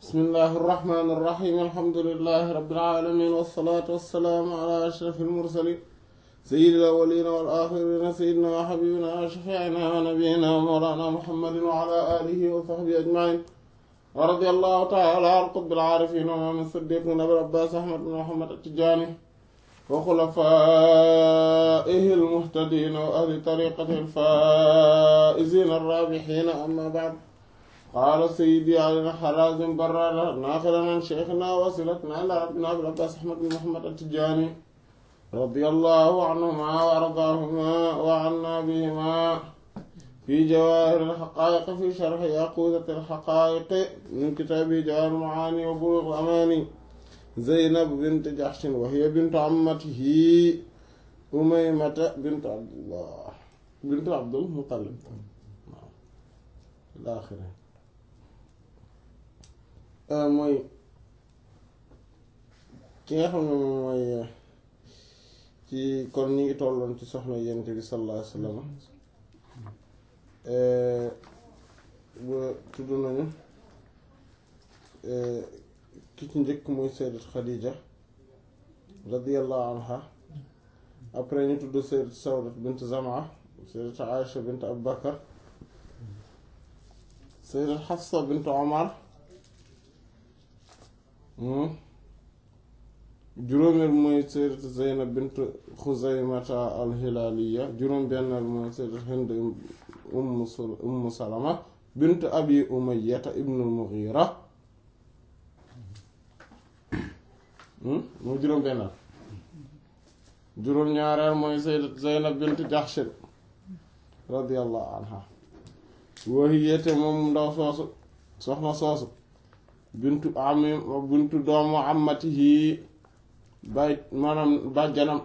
bismillahi irrahmani irrahim alhamdulilahi rabilalamin wassalaatu wassalaamu ala ashraf almursalin sayidi alawalina wal axirina sayidina wa xabibina wa shafiina wa nabiyina wa mawlana muhammadin wa ala alihi wa sahbihi ajmain wa radi allahu taala an qutbil aarifin wa imaam siddiqin abil abbas ahmad bin muhammad attijaani wa xulafaihi almuhtadin wa ahli tariqatihi alfaizina arrabixina amma baad qaala sayyidi Ali Harazim Barrada naaqilan an sheykhina wasilatina ilaa rabbina Abil Abbaas Ahmad bin Muhammad at-Tijaani radiyallahu anhumaa wa ardaahumaa wa annaa bihimaa fi jawaahiril haqaa'iq fi sharhi yaquutatil haqaa'iq min kitaabihi jawaahirul macaani wa buluughul amaani Zaynab bint Jahshin wa hiya bintu ammatihi Umaymata bintu Abdullah bintu Abdul Muttalib ilaa aaxirihi mooy ki nga xam ne moom mooy ci kon ñi ngi tolloon ci soxna yent bi sallallahu alayhi wa sallam ba tudd nañu ki ci njëkk mooy sayyidat Khadija radiyallahu anha après ñu tudd sayyidat Sawdat bint Zamaa sayyidat Aïcha bint Abu Bakar sayyidat Hafsa bint Omar juróomeel mooy sayyidat Zeynab bint Xuzaymata al-Hilaaliya juróom-benneel mooy sayyidat Hind ummu Salama bint Abi Umayyata ibnu al-Mughira mooy juróom-benneel juróom-ñaareel mooy sayyidat Zeynab bint Jahsh radiyallahu anha wahiyate moom ndaw soosu soxna soosu bintu ami bintu doomu amatihi bay maanaam bàjjanam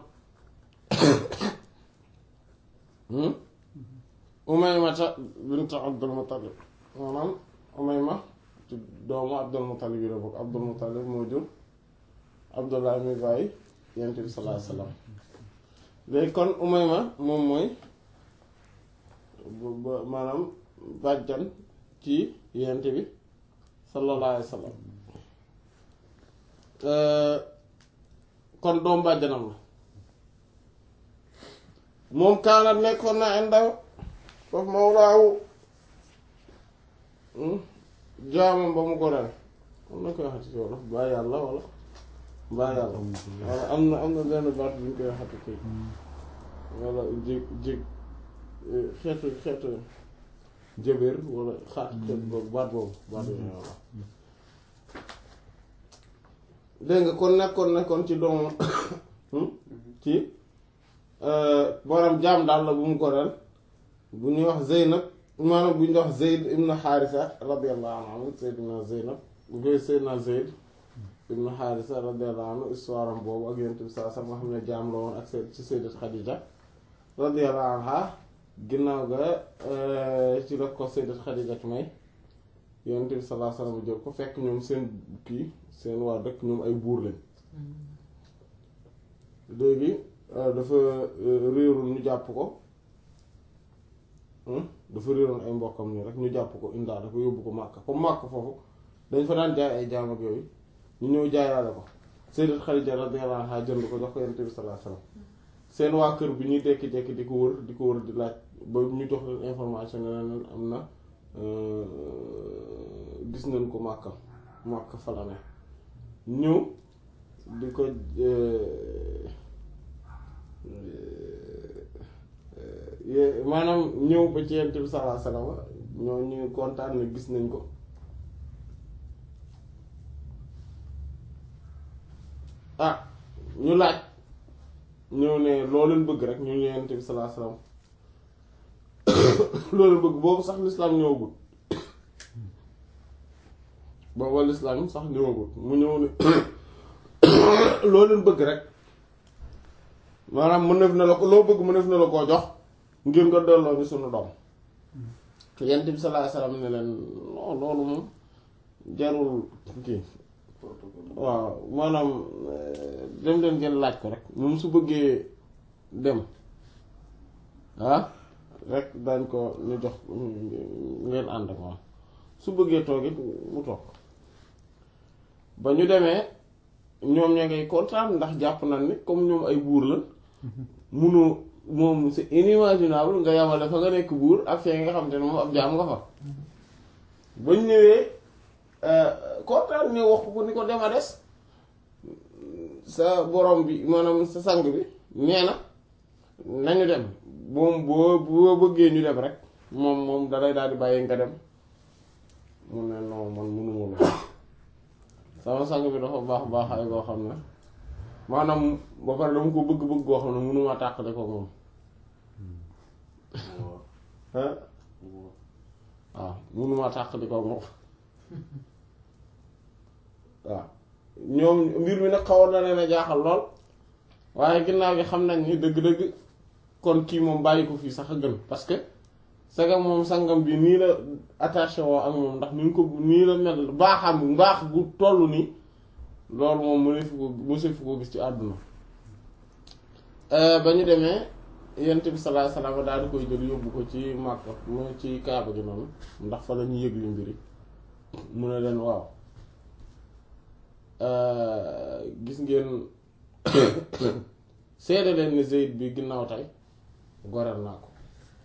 umaymata bintu abdul muttalib maanaam umayma ci doomu abdul muttalib yi la bokk abdul muttalib moo jur abdullah mi bàyyi yent bi sallallahu alayhi wasallam léegi kon umayma moom mooy maanaam bàjjan ci yent bi sallallahu alayhi wa sallam kon doom bàjjanam la moom kaanat nekkoon na indaw foofu mawlaawu jaamam ba mu goreel am na koy waxati ci wolof baa yàlla wala baa yàlla wala am na am na benn baat bu ñu koy waxati kii wala jég jég xeetu xeetu jëbéer wala xaat xeet boobu baat boobu baat boobu walla dégg nga kon nekkoon nekkoon ci doomu ci borom jaam daal la bu mu goreel bu ñuy wax Zeynab maanaam bu ñuy wax Zeyd ibn Xaarisa radiyallahu anhu Seydina Zeynab bu koy Seydina Zeyd ibn Xaarisa radiyallahu anhu histoire am boobu ak yonent bi saa sax nga xam ne jaam la woon ak ci Sayyidat Xadija radiyallahu anha ginnaaw ga ci la ko Sayyidat Xadija may yonent bi sallallahu alayhi wasallam jël ko fekk ñoom seen kii seen waa dëkk ñoom ay buur lañ léegi dafa réeroon ñu jàpp ko dafa réeroon ay mbokkam nii rek ñu jàpp ko indaa dafa yóbbu ko Màkka comme Màkka foofu dañ fa daan jaay ay jaam ak yooyu ñu ñëw jaayaale ko Sayyidat Xadija radiyallahu anha jënd ko jox ko yonent bi sallallahu alayhi wasallam seen waa kër bi ñuy dekki-dekki di ko wër di ko wër di laaj ba ñu jox leen information ne leen am na gis nañ ko màkka màkka falane ñëw di ko maanaam ñëw ba ci yent bi sallallahu alayhi wasallam ñoo ñu kontaan ne gis nañ ko ah ñu laaj ñëw ne loo leen bëgg rek ñu yonent bi sallallahu alayhi wasallam loo leen bëgg boobu sax lislaam ñëwagul boobu lislaam sax ñëwagul mu ñëw ne loo leen bëgg rek maanaam mu nef na la ko loo bëgg mu nef na la koo jox ngir nga delloo ñu sunu doom yonent bi sallallahu alayhi wasallam ne leen non loolu moom jarul kii waaw maanaam dem leen ngeen laaj ko rek moom su bëggee dem ah rek dañ ko ñu jox ngeen ànd ak moom su bëggee toog it mu toog ba ñu demee ñoom ña ngay kontaan ndax jàpp nañ ni comme ñoom ay buur la munu moom c'est inimaginable nga yamale fa nga nekk buur ak fee nga xam te ne moom ab jaam nga fa ba ñu ñëwee kontaan ñu wax ko ni ko dem a des sa borom bi maanaam sa sang bi nee na nañu dem moom boo boo bëggee ñu dem rek moom moom dalay daal di bàyyi nga dem mu ne non man mënuma la sama sang bi dafa baax baaxaay goo xam ne maanaam ba pare dama ko bëgg-bëgg goo xam ne mënuma tàqale ko moom waaw mënuma tàqali ko moom waaw ñoom mbir mi nag xawoon na leen a jaaxal lool waaye ginnaaw gi xam nañ ni dëgg-dëgg kon kii moom bàyyi ko fii sax a gën parce que sagam moom sangam bi nii la attaché woo ak moom ndax ni ko nii la mel baaxam mbaax gu toll nii loolu moom mëne fi ko mëse fi ko gis ci àdduna ba ñu demee yent bi sallallahu alayhi wasallam daal di koy jël yóbbu ko ci Makka mu ci Kaaba gi noonu ndax fa la ñu yëgli mbiri mu ne leen waaw gis ngeen seede leen ni Zayd bi ginnaaw tey goreel naa ko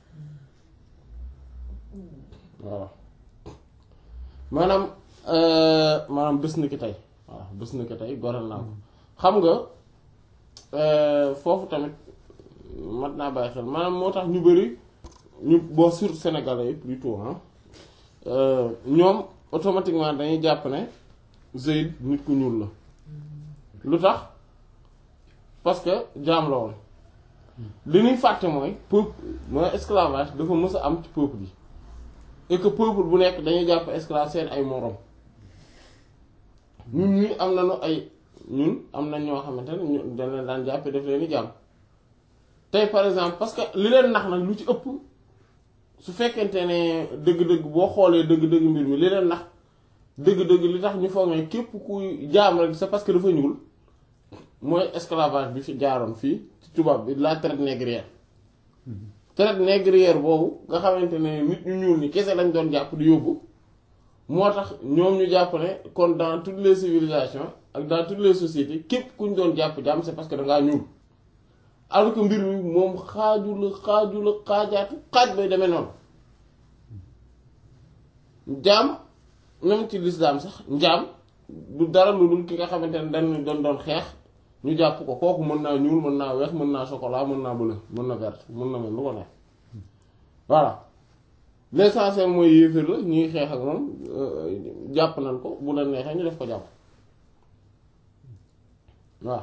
waaw maanaam maanaam bés ni ki tey waaw bés ni ki tey goreel naa ko xam nga foofu tamit mat naa bàyyi xel maanaam moo tax ñu bari ñu boo sur sénégalais yi plutôt ah ñoom automatiquement dañuy jàpp ne Zayd nit ku ñuul la lu tax parce que jaam la woon li ñuy fàtte mooy peuple mooy esclavage dafa mës a am ci peuple yi et que peuple bu nekk dañuy jàpp esclave seen ay morom ñun ñi am nañu ay ñun am nañ ñoo xamante ne ñu dañ leen daan jàppe def leen di jaam tey par exemple parce que li leen nax nag lu ci ëpp su fekkente ne dëgg-dëgg boo xoolee dëgg-dëgg mbir mi li leen nax dëgg-dëgg li tax ñu foog ne képp kuy jaam rek c'est parce que dafa ñuul mooy esclavage bi fi jaaroon fii ci tubaab bi la traite négrière traite négrière boobu nga xamante ne nit ñu ñuul ni kese lañ doon jàpp di yóbbu moo tax ñoom ñu jàpp ne kon dans toutes les civilisations ak dans toutes les sociétés képp ku ñu doon jàpp jaam c'est parce que dangaa ñuul alors que mbir mi moom xaaju la xaaju la xaajaatu xaaj bay demee noonu jaam même ci lislaam sax njaam du dara lu dul ki nga xamante ne dañ doon doon xeex ñu jàpp ko kooku mën naa ñuul mën naa weex mën naa chocolat mën naa bleu mën na vert mën na mel lu ko neex voilà l'essentiel mooy yéeféer la ñuy xeex ak moom jàpp nañ ko bu la neexee ñu def ko jàpp waaw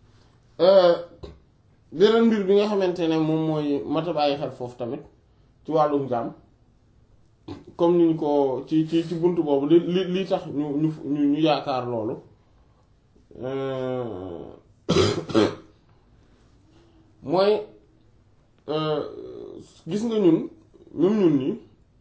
beneen mbir bi nga xamante ne moom mooy mata bàyyi xel foofu tamit ci wàllum jaam comme niñ ko ci ci ci bunt boobu li li li tax ñu ñu ñu yaakaar loolu mooy gis nga ñun même ñun nii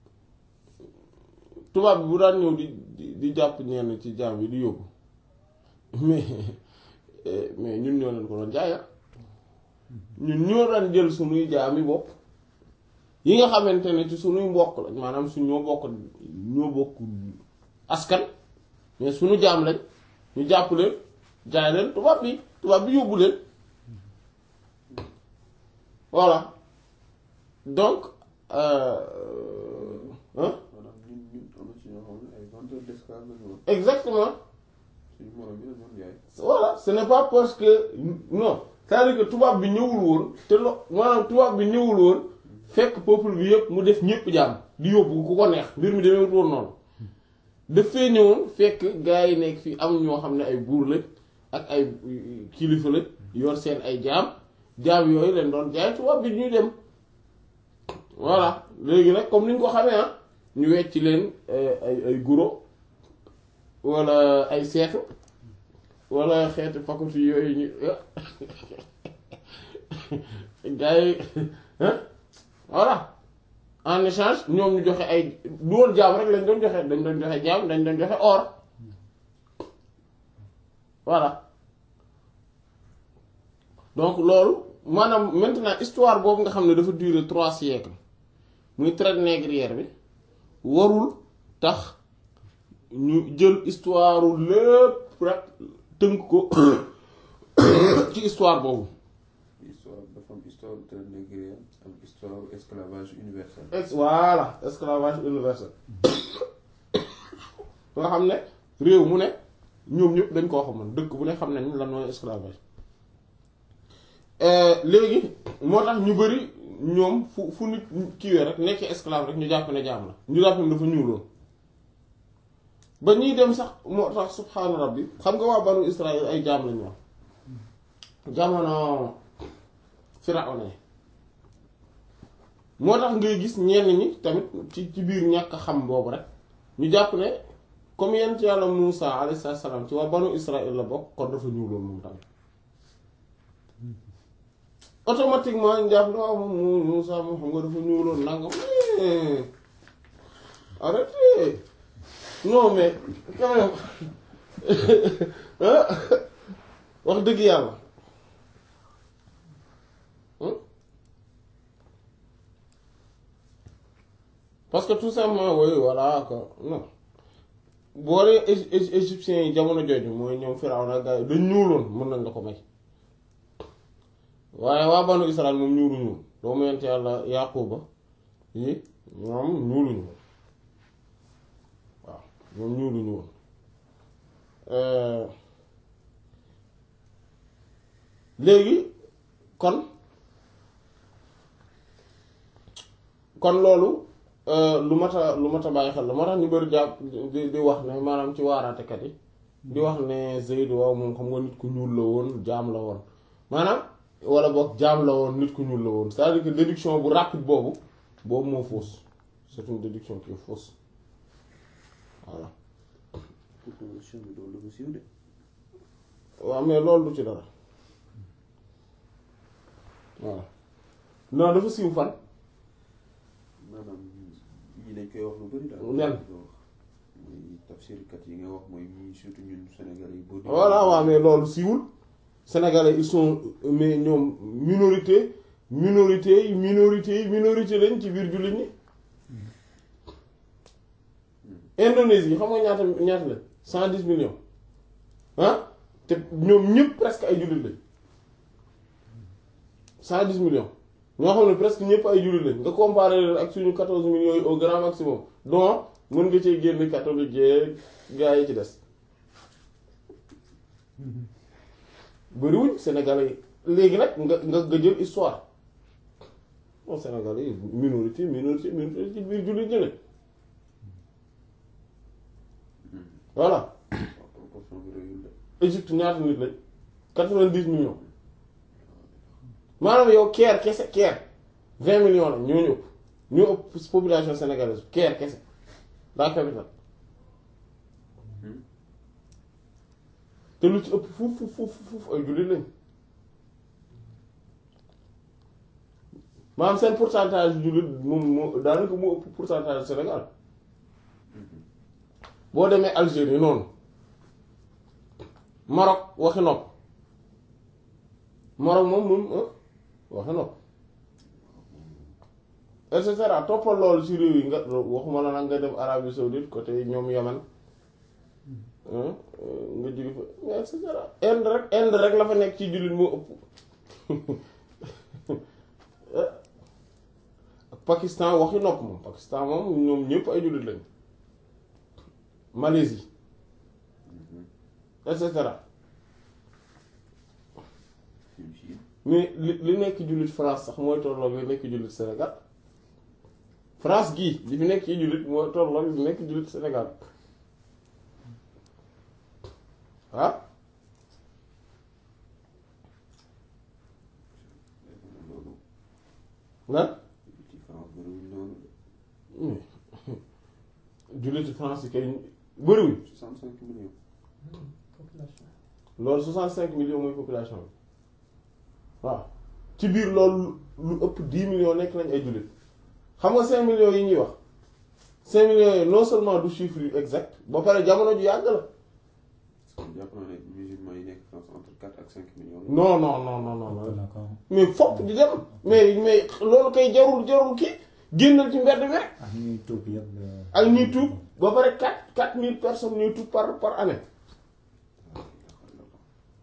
tubaab bi bu daan ñëw di di jàpp ñenn ci jaam yi di yóbbu mais mais ñun ñoo leen ko doon jaaya ñun ñoo daan jël sunuy jaami bopp yi nga xamante ne ci sunuy mbokk lañ maanaam su ñoo bokk ñoo bokk askan mais sunu jaam lañ ñu jàpp leen jaay leen tubaab bi tubaab bi yóbbu leen voilà donc exactement voilà ce n'est pas parce que non c'est-à-dire que tubaab bi ñëwul woon te lo maanaam tubaab bi ñëwul woon fekk peuple bi yëpp mu def ñëpp jaam di yóbbu ku ko neex mbir mi demee woon noonu dafay ñëwoon fekk gaa yi nekk fii am ñoo xam ne ay buur lañ ak ay kilifa lañ yor seen ay jaam jaam yooyu leen doon jaay tubaab bi ñuy dem voilà léegi nag comme ni ñu ko xamee ah ñu wecc leen ay ay guro wala ay seetu wala xeetu faculté yooyu ñu gaa yi voilà en échange ñoom ñu joxe ay du woon jaam rek lañ doon joxe dañ doon joxe jaam dañ doon joxe or voilà donc loolu maanaam maintenant histoire boobu nga xam ne dafa durer trois siècles muy traite négrière bi warul tax ñu jël histoire lépp lépp rek tënk ko ci histoire boobu histoire dafa am histoire traite négrière am histoire esclavage universel. ex voilà esclavage universel nga xam ne réew mu ne ñoom ñëpp dañ koo xamoon dëkk bu ne xam nañ lan mooy esclavage léegi moo tax ñu bari ñoom fu fu nit kiiwee rek nekkee esclave rek ñu jàpp ne jaam la ñu jàpp ne dafa ñuuloon ba ñuy dem sax moo tax subhaana rabbi xam nga waa banu Israël ay jaam lañu wax jamono Firawna moo tax ngay gis ñenn ñi tamit ci ci biir ñàkk xam boobu rek ñu jàpp ne comme yent yàlla Muusa alayhi salaam ci waa banu Israël la bokk kon dafa ñuuloon moom tamit automatiquement ñu jàpp ne waaw moom Muusa moom xam nga dafa ñuuloon nangam arrêtez non mais quand même wax dëgg yàlla parce que tout simplement oui voilà quoi non boo dee égyptiens yi jamono jooju mooy ñoom Firawna gaa yi dañ ñuuloon mën nañ la ko may waaye waa banu Israël moom ñuulu ñuul doomu yent yàlla Yaquba yi ñoom ñuuluñu waaw ñoom ñuuluñu woon léegi kon kon loolu lu mat a lu mat a bàyyi xel la moo tax ñu bari jàpp di di wax ne maanaam ci waaraatekat yi di wax ne Zayd waaw moom xam nga nit ku ñuul la woon jaam la woon maanaam wala boog jaam la woon nit ku ñuul la woon c'est-à-dire que déduction bu rapide boobu boobu moo fausse c'est une déduction qui est fausse voilà proposition bi loolu dafa siiw de. waaw mais loolu du ci dara voilà non dafa siiw fan maanaam yii dañ koy wax lu bari daal. nen mooy tafsirkat yi nga wax mooy ñi surtout ñun Sénégal yi. boo voilà waaw mais loolu siiwul sénégalais ils sont mais ñoom minorité minorité yi minorité yi minorité lañ ci biir jullit ñi Indonésie xam nga ñaata ñaata la cent dix millions ah te ñoom ñëpp presque ay jullit lañ cent dix millions ñoo xam ne presque ñëpp ay jullit lañ nga comparer leen ak suñu quatorze millions yi au grand maximum donc mën nga cee génn catholique yeeg gars yi ci des bëriwuñ sénégalais yi léegi nag nga nga nga jël histoire bon sénégalais yi minorité minorité minorité ci biir jullit ñi lañ voilà waaw proportion bi rëyul de. Égypte ñaata nit lañ quatre-vingt-dix millions maanaam yow Caire kese Caire vingt millions lañ ñoo ñu ëpp ñoo ëpp population sénégalaise Caire kese la capitale te lu ci ëpp fuuf fuuf fuuf fuuf ay jullit lañ maanaam seen pourcentage jullit moom moo daanaka moo ëpp pourcentage Sénégal boo demee Algérie noonu Maroc waxi nopp Maroc moom moom waxi nopp et cetera toppal loolu ci réew yi nga waxuma la nag nga dem Arabie Saoudite côté ñoom Yaman nga jóge fa mais et cetera Inde rek Inde rek la fa nekk ci jullit moo ëpp ak Pakistan waxi nopp moom Pakistan moom ñoom ñëpp ay jullit lañ Malaisie et cetera mais li li nekk jullit France sax mooy tolloog li nekk jullit Sénégal France gii li fi nekk ci jullit mooy tolloog li nekk jullit Sénégal ah lan ci France bëriwul noonu de. julliti France yi kay bëriwuñ 65 millions. loolu 65 millions mooy population bi waaw ci biir loolu lu ëpp 10 millions nekk nañ ay jullit xam nga 5 millions yi ñuy wax 5 millions yi non seulement du chiffre yu exact ba pare jamono ju yàgg la jàpp naa ne musulmans yi nekk France entre 4 ak 5 millions. non non non non non non d'accord mais fopp di dem mais mais loolu kay jarul jarul kii génnal ci mbedd mi rek ak ñuy tuub yëpp. ak ñuy tuub ba pare 4 4000 personnes ñuy tuub par par année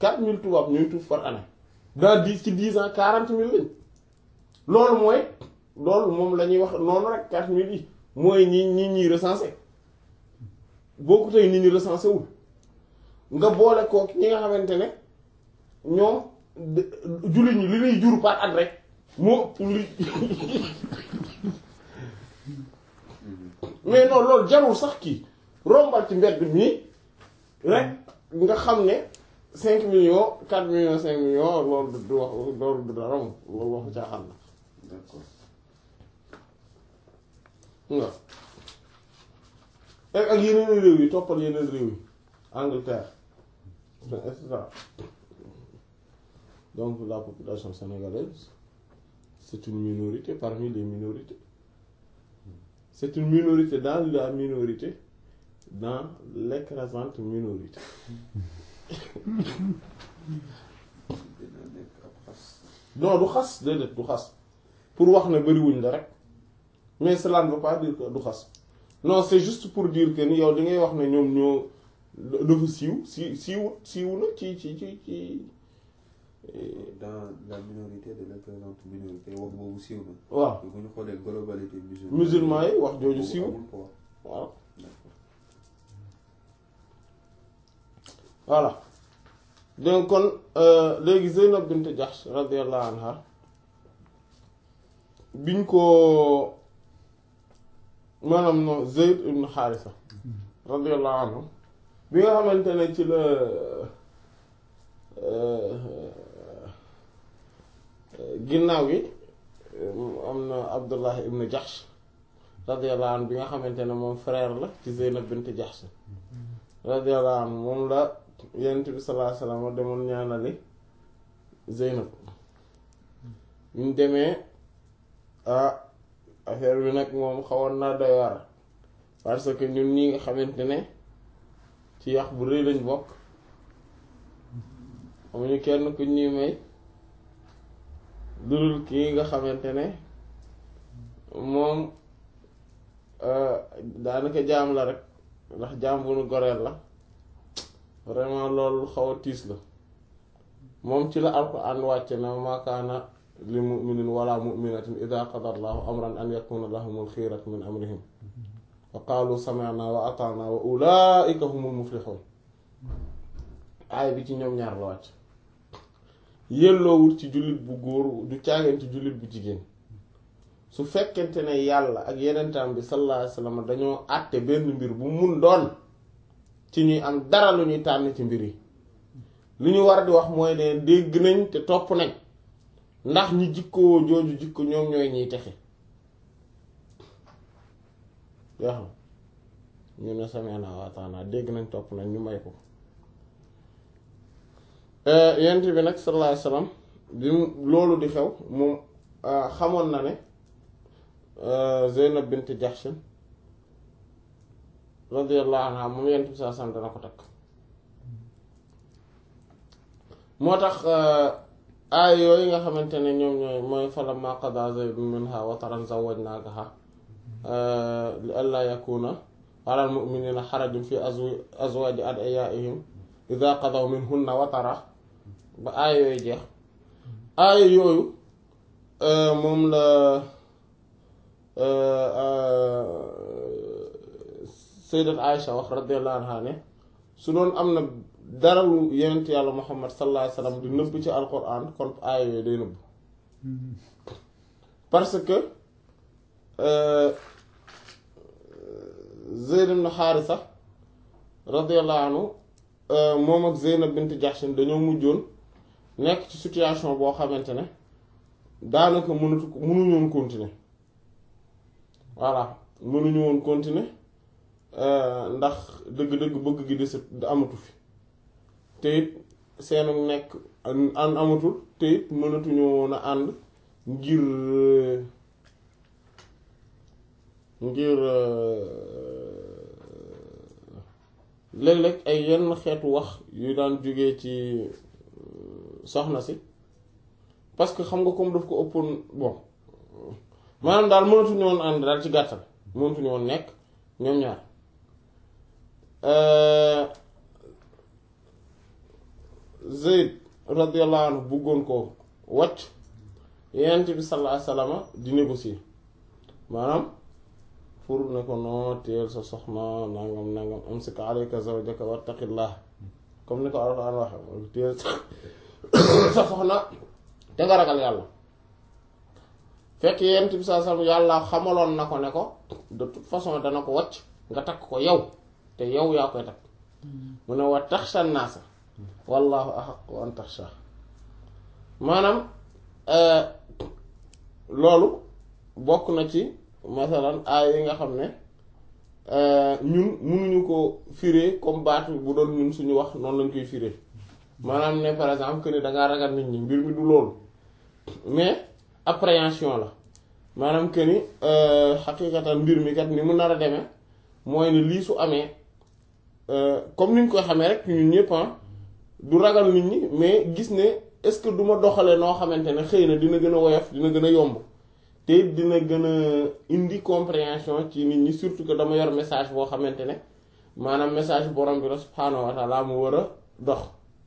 quatre mille tubaab ñooy tuuf par année dans dix ci dix ans quarante mille lañ loolu mooy loolu moom la ñuy wax noonu rek quatre mille yi mooy ñi ñi ñuy recensé boo ko tey nit ñi recensé wul nga boole kook ñi nga xamante ne ñoom jullit ñi li lay jur par at rek moo ëpp li mais non loolu jarul sax kii rombal ci mbedd mii rek nga xam ne cinq millions quatre millions cinq millions loolu du wax loolu du dara moom loolu waxu caaxaan la d'accord waaw ak ak yeneen réew yi toppal yeneen réew yi Angleterre et cetera donc la population sénégalaise c'est une minorité parmi les minorités c'est une minorité dans la minorité dans l'écrasante minorité dina nekk ab xas non du xas déedéet du xas pour wax ne bariwuñ la rek mais cela ne veut pas dire que du xas non c'est juste pour dire que ni yow li ngay wax ne ñoom ñoo dafa siiw si siiw siiw na ci ci ci ci dans la minorité de l'écrasante minorité wax boobu siiw na waaw bu ñu xoolee globalité musulmane musulman yi wax jooju siiw amul poids waaw d'accord voilà donc kon euh, léegi Zeynab bint Jahsh radiyallahu anha biñ ko maanaam no Zayd ibn Haarisa radiyallahu anhu bi nga xamante ne ci la euh, ginnaaw gi am na Abdullah ibn Jahsh radiyallahu anhu bi nga xamante ne moom frère la ci Zeynab bint Jahsh radiyallahu anhu moom la yonent bi sallallahu alayhi wasallam demoon ñaanali Zeynab ñu demee ah affaire bi nag moom xawoon naa doy war parce que ñun ñi nga xamante ne ci yax bu rëy lañ bokk amuñu kenn ku ñuy may dudul kii nga xamante ne moom daanaka jaam la rek ndax jaam bu nu goreel la vraiment loolu xaw a tiis la moom ci la alquran wàcce na ma kaana li muminin wala muminatin ida qada allahu amran an yakuna lahumul xiyaratu min amrihim wa qaalu sami'na wa ata'na wa ulaika humul muflihun aay bi ci ñoom ñaar la wàcc yelloowul ci jullit bu góor du caageen ci jullit bu jigéen su fekkente ne yàlla ak yenentaam bi sallallahu alayhi wasallam dañoo àtte benn mbir bu mun doon ci ñuy am dara lu ñuy tànn ci mbir yi li ñu war di wax mooy ne dégg nañ te topp nañ ndax ñi jikkoo jooju jikko ñoom ñooy ñiy texe yoo xam ñu ne sami'na wa ata'na dégg nañ topp nañ ñu may ko yent bi nag sallallahu alayhi wasallam bi mu loolu di xew moom xamoon na ne Zeynab bint Jahsh radiyallahu anha moom yent bi sallallahu alayhi wasallam dana ko takk moo tax aay yooyu nga xamante ne ñoom ñooy mooy falamma qada Zaydun minha wataran zawwajnakaha li alla yakuna ala al-mu'minina harajun fi azwaji adiyaihim idha qadaw minhunna watara ba aay yooyu jeex aay yooyu moom la sayyidat Aisha wax radiyallahu anha ne su doon am na dara lu yenent yàlla Muhammad sallallahu alayhi wasallam di nëbb ci alquran kon aay yooyu day nëbb parce que Zayd ibn Haarisa radiyallahu anhu moom ak Zeynab bint Jahsh dañoo mujjoon nekk ci situation boo xamante ne daanaka mënatu ko mënuñu woon continuer voilà mënuñu woon continuer ndax dëgg-dëgg bëgg gi di amatu fi te it seenu nekk an amatul te it mënatuñu woon a ànd ngir ngir léeg-léeg ay yenn xeetu wax yu daan jógee ci soxna si parce que xam nga comme daf ko ëppoon bon maanaam daal mënatuñu woon ànd daal ci gàttal mënatuñu woon nekk ñoom ñaar Zayd radiyallahu anhu bëggoon ko wàcc Yonent bi sallallahu alayhi wasallam di négocier maanaam pour ne ko noo teel sa soxna nangam nangam amsik alayka zawjaka wattaqillah comme ni ko Alxuraan waxe teel sa soxna te nga ragal yàlla fekk Yonent bi sallallahu alayhi wasallam yàlla xamaloon na ko ne ko de toute façon dana ko wàcc nga takk ko yow te yow yaa koy takk mu ne wa taxsha naasa wallahu ahaq wa an taxsha maanaam loolu bokk na ci masalan aay yi nga xam ne ñun mënuñu ko firé comme baat bu doon ñun suñu wax noonu lañ koy firé maanaam ne par exemple que ni dangaa ragal nit ñi mbir mi du loolu mais appréhension la maanaam que ni xaqiiqatan mbir mi kat ni mu nar a demee mooy ne lii su amee comme ni ñu koy xamee rek ñun ñëpp du ragal nit ñi mais gis ne est-ce que du ma doxalee noo xamante ne xëy na dina gën a woyof dina gën a yomb te dina gën a indi compréhension ci nit ñi surtout que dama yor message boo xamante ne maanaam message borom bi la subhaanahu wa taala mu war a dox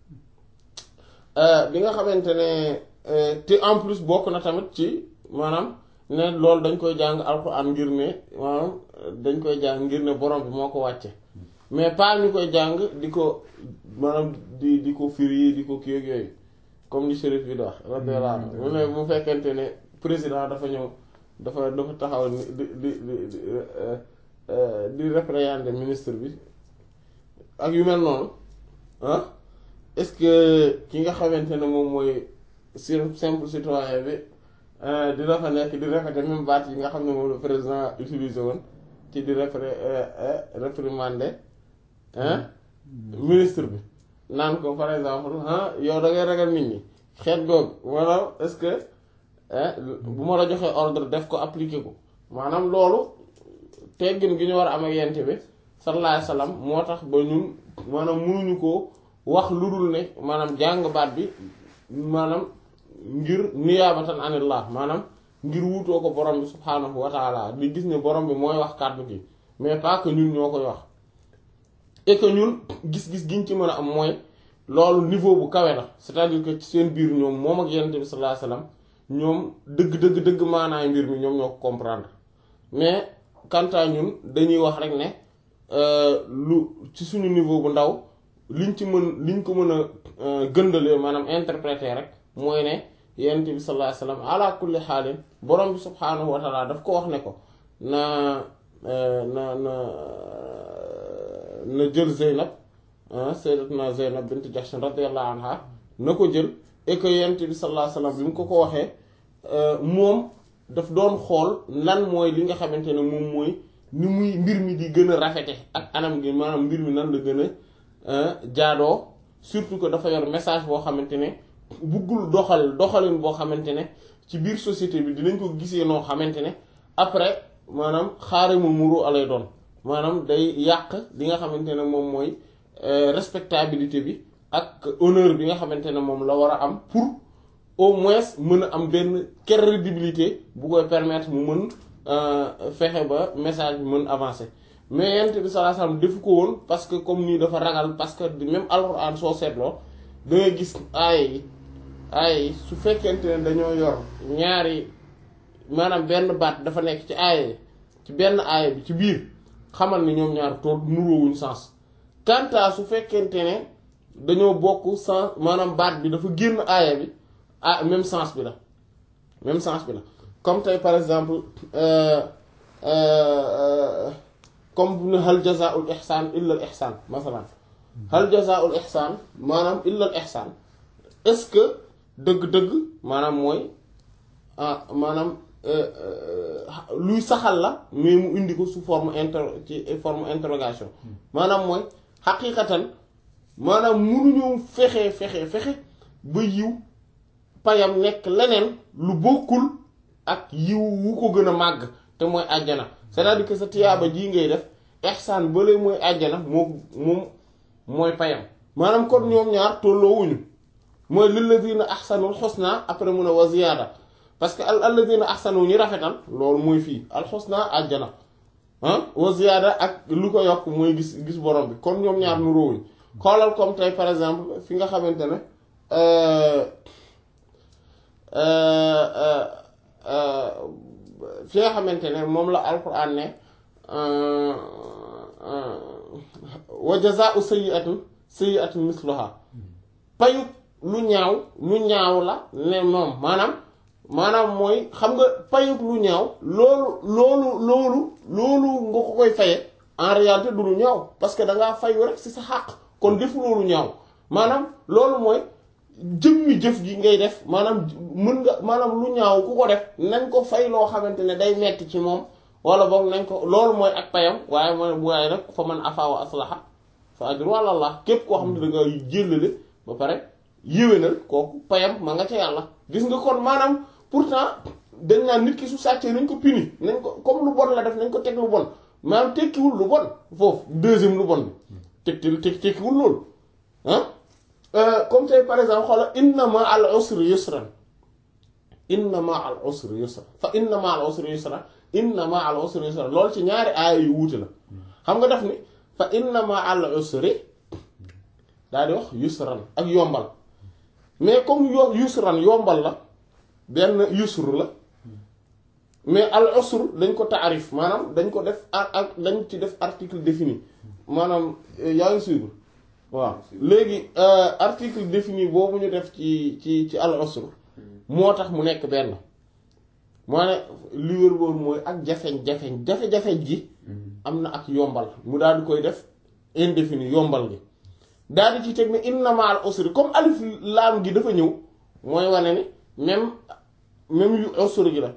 bi nga xamante ne te en plus bokk na tamit ci maanaam ne loolu dañ koy jàng alxuraan ngir ne maanaam dañ koy jàng ngir ne borom bi moo ko wàcce mais pas ñu koy jàng di ko maanaam di di ko firi di ko kii ak yooyu comme ni shérif bi di wax radiyallahu anhu mu ne bu fekkente ne président dafa ñëw dafa dafa taxaw ni di di di di réprimander ministre bi ak yu mel noonu ah est-ce que ki nga xamante ne moom mooy simple citoyen bi dina fa nekk di répéter même baat yi nga xam ne moom le président utilisé woon ci di répri réprimander ministre bi naan ko par exemple ah yow da ngay ragal nit ñi xeet googu maanaam est-ce que bu ma la joxee ordre def ko appliquer ko maanaam loolu teggin gi ñu war a am ak yent bi sallallahu alayhi wasallam moo tax ba ñun maanaam mënuñu ko wax lu dul ne maanaam jàng baat bi maanaam ngir niyaabatan anillah maanaam ngir wutoo ko borom bi subhaanahu wa taala di gis ne borom bi mooy wax kàddu gi mais pas que ñun ñoo koy wax et que ñun gis-gis giñ ci mën a am mooy loolu niveau bu kawe la c'est-à-dire que ci seen biir ñoom moom ak yonent bi sallallahu alayhi wasallam ñoom dëgg dëgg dëgg maanaay mbir mi ñoom ñoo ko comprendre mais quant à ñun dañuy wax rek ne lu ci suñu niveau bu ndaw liñ ci mën liñ ko mën a gëndalee maanaam interpréter rek mooy ne yonent bi sallallahu alayhi wasallam ala kulli xaalin borom bi subhaanahu wa taala daf ko wax ne ko na na na na jël Zeynab sayyidatuna Zeynab bint Jahsh radiyallahu anha na ko jël et que yonent bi sallallahu alayhi wasallam bi mu ko ko waxee moom daf doon xool lan mooy li nga xamante ne moom mooy ni muy mbir mi di gën a rafete ak anam gi maanaam mbir mi nan la gën a jaadoo surtout que dafa yor message boo xamante ne buggul doxal doxalin boo xamante ne ci biir société bi dinañ ko gisee noo xamante ne après maanaam xaare mu muru alay doon maanaam day yàq li nga xamante ne moom mooy respectabilité bi ak honneur bi nga xamante ne moom la war a am pour au moins mën a am benn crédibilité bu koy permettre mu mën fexe ba message bi mën avancer mais yent bi sallallahu alayhi wasallam defu ko woon parce que comme nii dafa ragal parce que même alxuraan soo seetloo da ngay gis aaya yi aaya yi su fekkente ne dañoo yor ñaari maanaam benn baat dafa nekk ci aaya yi ci benn aaya bi ci biir xamal ni ñoom ñaar tool nuroowuñ sens kanta su fekkente ne dañoo bokk sens maanaam baat bi dafa génn aaya bi ah même sens bi la même sens bi la comme tey par exemple comme ne hal jazaa'ul ihsaan illa al ihsaan masalan hal jazaa'ul ihsaan maanaam illa al ihsaan est-ce que dëgg-dëgg maanaam mooy ah maanaam luy saxal la mais mu indi ko sous forme inter ci forme interrogation maanaam mooy xaqiiqatan maanaam munuñu fexe fexe fexe ba yiw payam nekk leneen lu bokkul ak yiw wu ko gën a màgg te mooy àjjana c'est-à-dire que sa tiyaaba jii ngay def ihsaan bale mooy àjjana moo moom mooy payam maanaam kon ñoom ñaar tolloowuñu mooy lilladina ahsanul husna après mun a wa ziyaada parce que al alladina ahsanu ñi rafetal loolu mooy fii al husna àjjana ah wa ziyaada ak lu ko yokk mooy gis gis borom bi kon ñoom ñaar nu róowuñ xoolal comme tey par exemple fi nga xamante ne fi nga xamante ne moom la alquran ne wa jazaa'u sayyi'atin sayyi'atun misluha payu lu ñaaw lu ñaaw la ne moom maanaam maanaam mooy xam nga payut lu ñaaw loolu loolu loolu loolu nga ko koy faye en réalité du lu ñaaw parce que da ngaa fayu rek ci sa xàq kon defu loolu ñaaw maanaam loolu mooy jëmmi jëf gi ngay def maanaam mën nga maanaam lu ñaaw ku ko def nañ ko fay loo xamante ne day metti ci moom wala boog nañ ko loolu mooy ak payam waaye mooy bu waaye nag fa man afa wa aslaha fa ajru ala Allah képp koo xam ne da nga jëllale ba pare yéwénal kooku payam ma nga ca yàlla gis nga kon maanaam pourtant dañ naan nit ki su sàccee nañ ko puni nañ ko comme lu bon la def nañ ko teg lu bon maanaam tekkiwul lu bon foofu deuxième lu bon bi teg teg tekkiwul loolu ah comme tey par exemple xoola inna ma al usri yusran inna ma al usri yusra fa inna ma al usri yusra inna ma al usri yusra loolu ci ñaari aaya yu wuute la xam nga def ni fa inna ma al usri daal di wax yusran ak yombal mais comme yo yusran yombal la benn yusr la mais al usr dañ ko taarif maanaam dañ ko def ak dañ ci def article défini maanaam yaa ngi suivre waaw léegi article défini boobu ñu def ci ci ci al usr moo tax mu nekk benn moo ne li wér boobu mooy ak jafeñ-jafeñ jafe-jafeñ ji am na ak yombal mu daal di koy def indéfini yombal gi daal di ci teg ne inna ma al usri comme alif laam gi dafa ñëw mooy wane ni même même yu usri gi la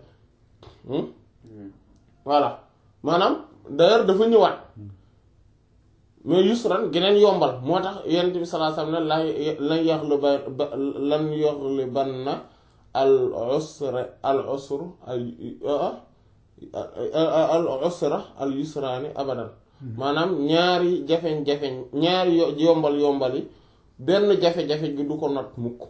voilà maanaam d'ailleurs dafa ñëwaat mais yusran geneen yombal moo tax yonent bi sallallahu alayhi wasallam ne lan yaxluba lan yaxlubanna al usra al usru al usra al yusraani abadan maanaam ñaari jafeñ-jafeñ ñaari yombal yombal yi benn jafe-jafe gi du ko not mukk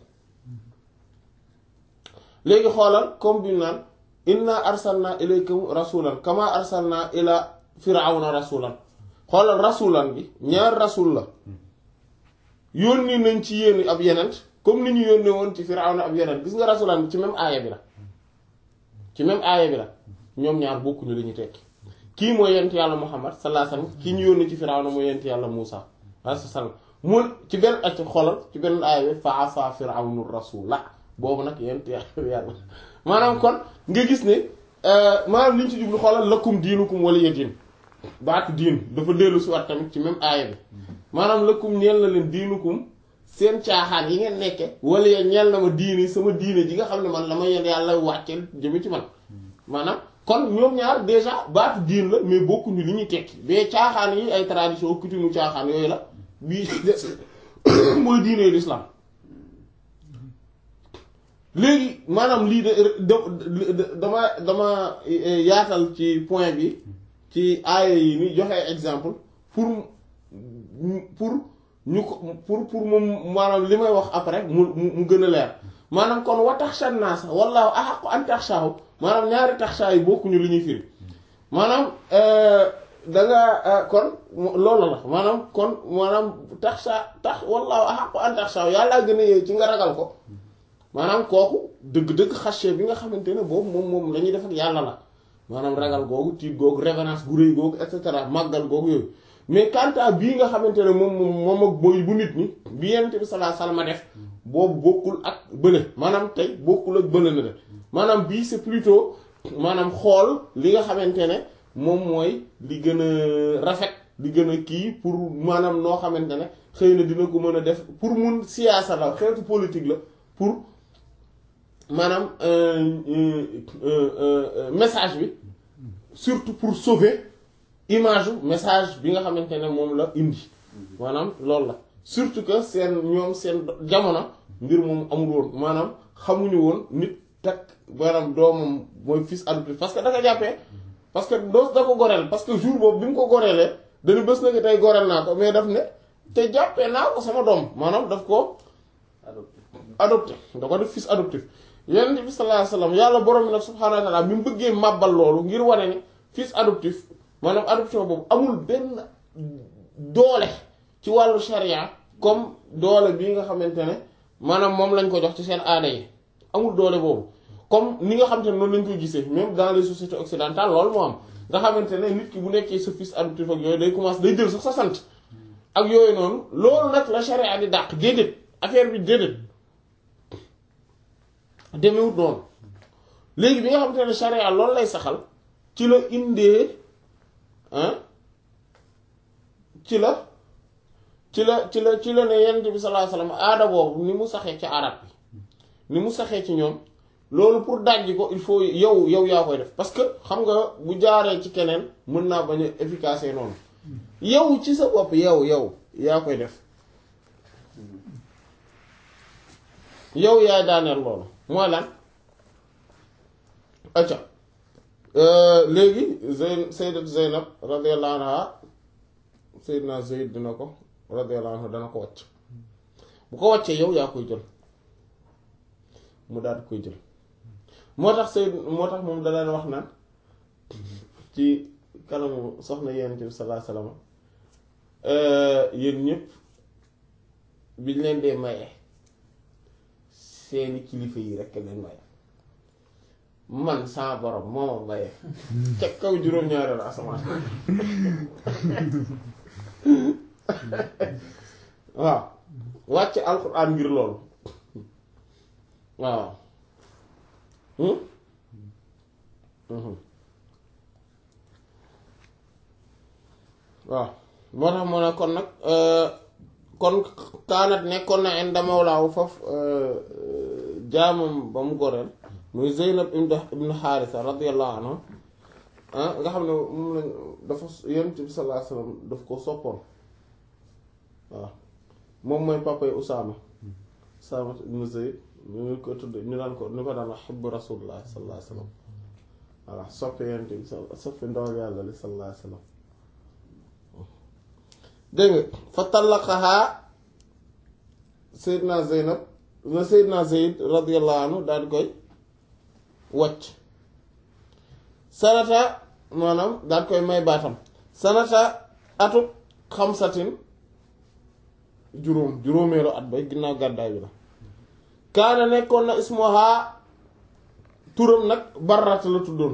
léegi xoolal comme bi naan inna arsalna ilaykum rasulan kama arsalna ila firawna rasulan xoolal rasulan bi ñaar rasul la yónni nañ ci yéen ab yenent comme ni ñu yónni woon ci firawna ab yenent gis nga rasulan bi ci même aaya bi la ci même aaya bi la ñoom ñaar bokkuñu li ñu tekki kii mooy yent yàlla muhammad sallallahu alayhi wasallam kii ñu yónni ci firawna mooy yent yàlla muusa alayhi salaam mu ci benn ak xoolal ci benn aaya bi fa asa firawnu rasula boobu nag yent yàlla maanaam kon nga gis ne maanaam li ñu ci jublu xoolal lakum diinukum waliya diin baatu diin dafa dellu si waat tamit ci même aaya bi maanaam lakum ñeel na leen diinukum seen caaxaan yi ngeen nekke waliya ñeel na ma diini sama diine ji nga xam ne man la ma yeen yàlla wàcceel jëme ci man maanaam kon ñoom ñaar déjà baatu diin la mais bokkuñu li ñuy tekki mais caaxaan yi ay tradition coutume caaxaan yooyu la bii mooy diine l'islam léegi maanaam lii de dama dama yaatal ci point bi ci aaya yi ni joxe exemple pour pour ñu ko pour pour moom maanaam li may wax après mu mu gën a leer maanaam kon wa taxsha naasa wallaahu ahaqqu an taxshaahu maanaam ñaari taxshaa yi bokkuñu li ñuy firi maanaam da nga kon loolu la maanaam kon maanaam taxsha tax wallaahu ahaqqu an taxshaahu yàllaa gën a yee ci nga ragal ko maanaam kooku dëgg-dëgg xasee bi nga xamante ne boobu moom moom la ñuy def ak yàlla la maanaam ragal googu tiit googu révérence gu rëy googu et cetera màggal googu yooyu mais kanta bii nga xamante ne moom moom moom ak mooy bu nit ñi bi yent bi sallallahu alayhi wasallam def boobu bokkul ak bële maanaam tey bokkul ak bële na de maanaam bii c'est plutôt maanaam xool li nga xamante ne moom mooy li gën a rafet li gën a kii pour maanaam noo xamante ne xëy na dina ko mën a def pour mun siyaasa la xeetu politique la pour maanaam message bi surtout pour sauver image message bi nga xamante ne moom la indi maanaam loolu la surtout que seen ñoom seen jamono mbir moom amul woon maanaam xamuñu woon nit takk maanaam doomam mooy fils adoptif parce que da nga jàppee parce que doo da ko goreel parce que jour boobu bi mu ko goreelee dañu bés na ko tey goreel naa ko mais daf ne te jàppee naa ko sama doom maanaam daf ko adopté da ko def fils adoptif yonent bi sallallahu alayhi wasallam yàlla borom bi nag subhaanahu wa ta'ala bi mu bëggee màbbal loolu ngir wane ne fils adoptif maanaam adoption boobu amul benn doole ci wàllu sharia comme doole bii nga xamante ne maanaam moom lañ ko jox ci seen aada yi amul doole boobu comme ni nga xamante ne noonu lañ koy gisee même dans les sociétés occidentales loolu moo am nga xamante ne nit ki bu nekkee sa fils adoptif ak yooyu day commencer day jël sax sa sant ak yooyu noonu loolu nag la charia di dàq déedéet affaire bi déedéet demewut noonu léegi bi nga xamante ne charia loolu lay saxal ci la indee ah ci la ci la ci la ci la ne yonent bi sallallahu alayhi wasallam aada boobu ni mu saxee ci arab bi ni mu saxee ci ñoom loolu pour dajji ko il faut yow yow yaa koy def parce que xam nga bu jaaree ci keneen mën naa bañ a efficace noonu yow ci sa bopp yow yow yaa koy def yow yaay daaneel loolu mooy lan acca léegi Zeyn Sayyidat Zeynab radiyallahu anha Sayyidna Zayd dina ko radiyallahu anhu dana ko wàcc bu ko wàccee yow yaa koy jël mu daal di koy jël moo tax Sayyid moo tax moom da leen wax naan ci kanamu soxna Yonent bi sallallahu alayhi wasallam yéen ñëpp biñ leen dee maye seeni kilifa yi rekk leen maye man saa borom moo ma maye ca kaw juróom-ñaareelu asamaan waaw wàcc alxuraan ngir loolu waaw waaw moo tax mu ne kon nag kon kaanat nekkoon na inda mawlaahu foofu jaamam ba mu goreel muy Zeynab ibn Haarisa radiyallahu anhu nga xam ne moom lañ dafa Yonent bi sallallahu alayhi wasallam daf ko soppoon waaw moom mooy papa yi Usaama Usaama ibn Zayd ñu ko tudd ñu daan ko ñu ko daan wax xibbu Rasulullah sallallahu alayhi wasallam voilà soppe Yonent bi soppe ndawal yàlla li sallallahu alayhi wasallam dégg nga fa tallaqahaa Seydina Zeynab na Seydina Zayd radiyallahu anhu daal di koy wàcc sanata maanaam daal koy may baatam sanata atub xamsatin juróom juróomeelu at ba ginnaaw gàddaay bi la kaana nekkoon na ismuha turam nag barrat la tuddoon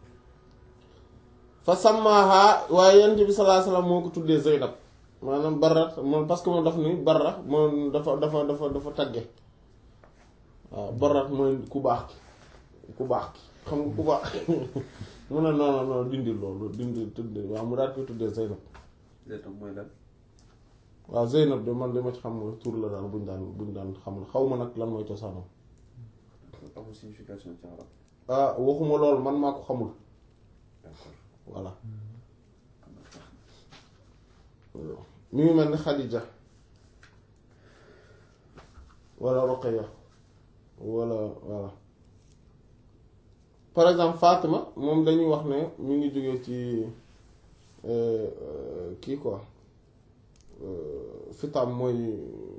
fa sàmmaaha waaye yonent bi sallallahu alayhi wasallam moo ko tuddee Zeynab maanaam barrat moom parce que moom daf ni barra moom dafa dafa dafa dafa tagge waaw barrat mooy ku baax ki ku baax ki xam nga ku baax mu ne non non non dindi loolu dindi tudde waaw mu daal koy tuddee Zeynab Zeynab mooy lan waaw Zeynab de man li ma ci xam mooy tur la daal buñ daan buñ daan xam la xaw ma nag lan mooy cosaanam amul signification ci arab ah waxuma loolu man maa ko xamul d'accord voilà mi ngi mel ni Khadija wala Ruqayya wala voilà par exemple Fatima moom dañuy wax ne mi ngi jóge ci kii quoi fitam mooy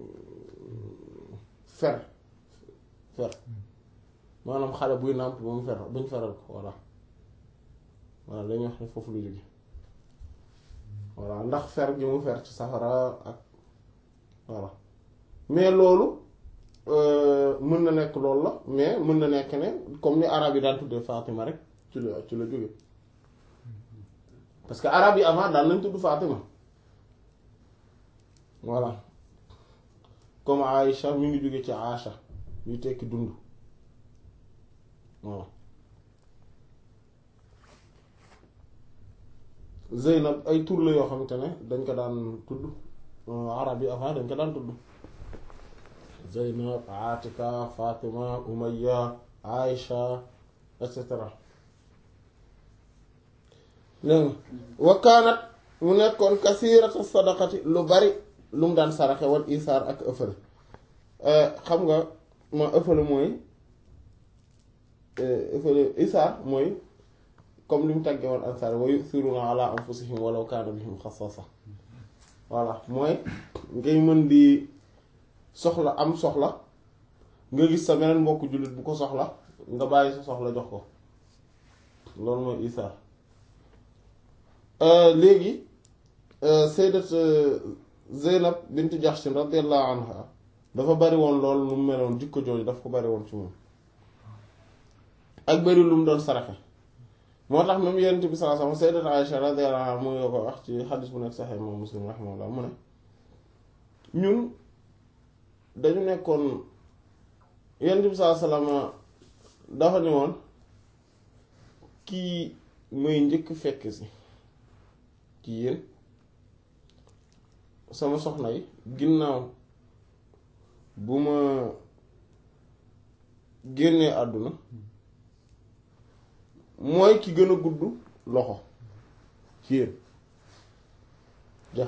fer fer maanaam xale buy nàmp ba mu fer buñ feral ko voilà voilà dañuy wax ne foofu lu jóge voilà ndax fer gi mu fer ci safara ak voilà mais loolu mën na nekk loolu la mais mën na nekk ne comme ni arab yi daan tuddee Fatima rek ci la ci la jóge parce que arab yi avant daan nañ tudd Fatima voilà comme Aïcha mi ngi jóge ci Aïcha yu tekki dund voilà Zeynab ay tur la yoo xamante ne dañ ko daan tudd arab yi avant dañ ko daan tudd Zeynab Atika Fatima Umayya Aïcha et cetera dégg nga wa kaanat mu nekkoon kasirata sadaqati lu bari lu mu daan saraxe wal isaar ak ëffale xam nga ma ëffale mooy ëffale isaar mooy comme li mu tàggee woon ansaar wa yu'thiruna ala anfusihim walaw kaana bihim xasaasa voilà mooy ngay mën di soxla am soxla nga gis sa beneen mbokk jullit bu ko soxla nga bàyyi sa soxla jox ko loolu mooy isaar léegi sayyidat Zeynab bint Jahsh radiyallahu anha dafa bari woon loolu lu mu meloon jikko jooju daf ko bari woon ci moom ak bari lu mu doon saraxe moo tax même yonent bi sallallahu alayhi wasallam sayyidat Aisha radiyallahu anha mu ngi ko wax ci xadis bu nekk Sahih Imam Muslim rahimahullah mu ne ñun dañu nekkoon yonent bi sallallahu alayhi wasallam dafa ne woon kii muy njëkk fekk si ci yéen sama soxna yi ginnaaw bu ma génnee àdduna mooy ki gën a gudd loxo ci yéen jeex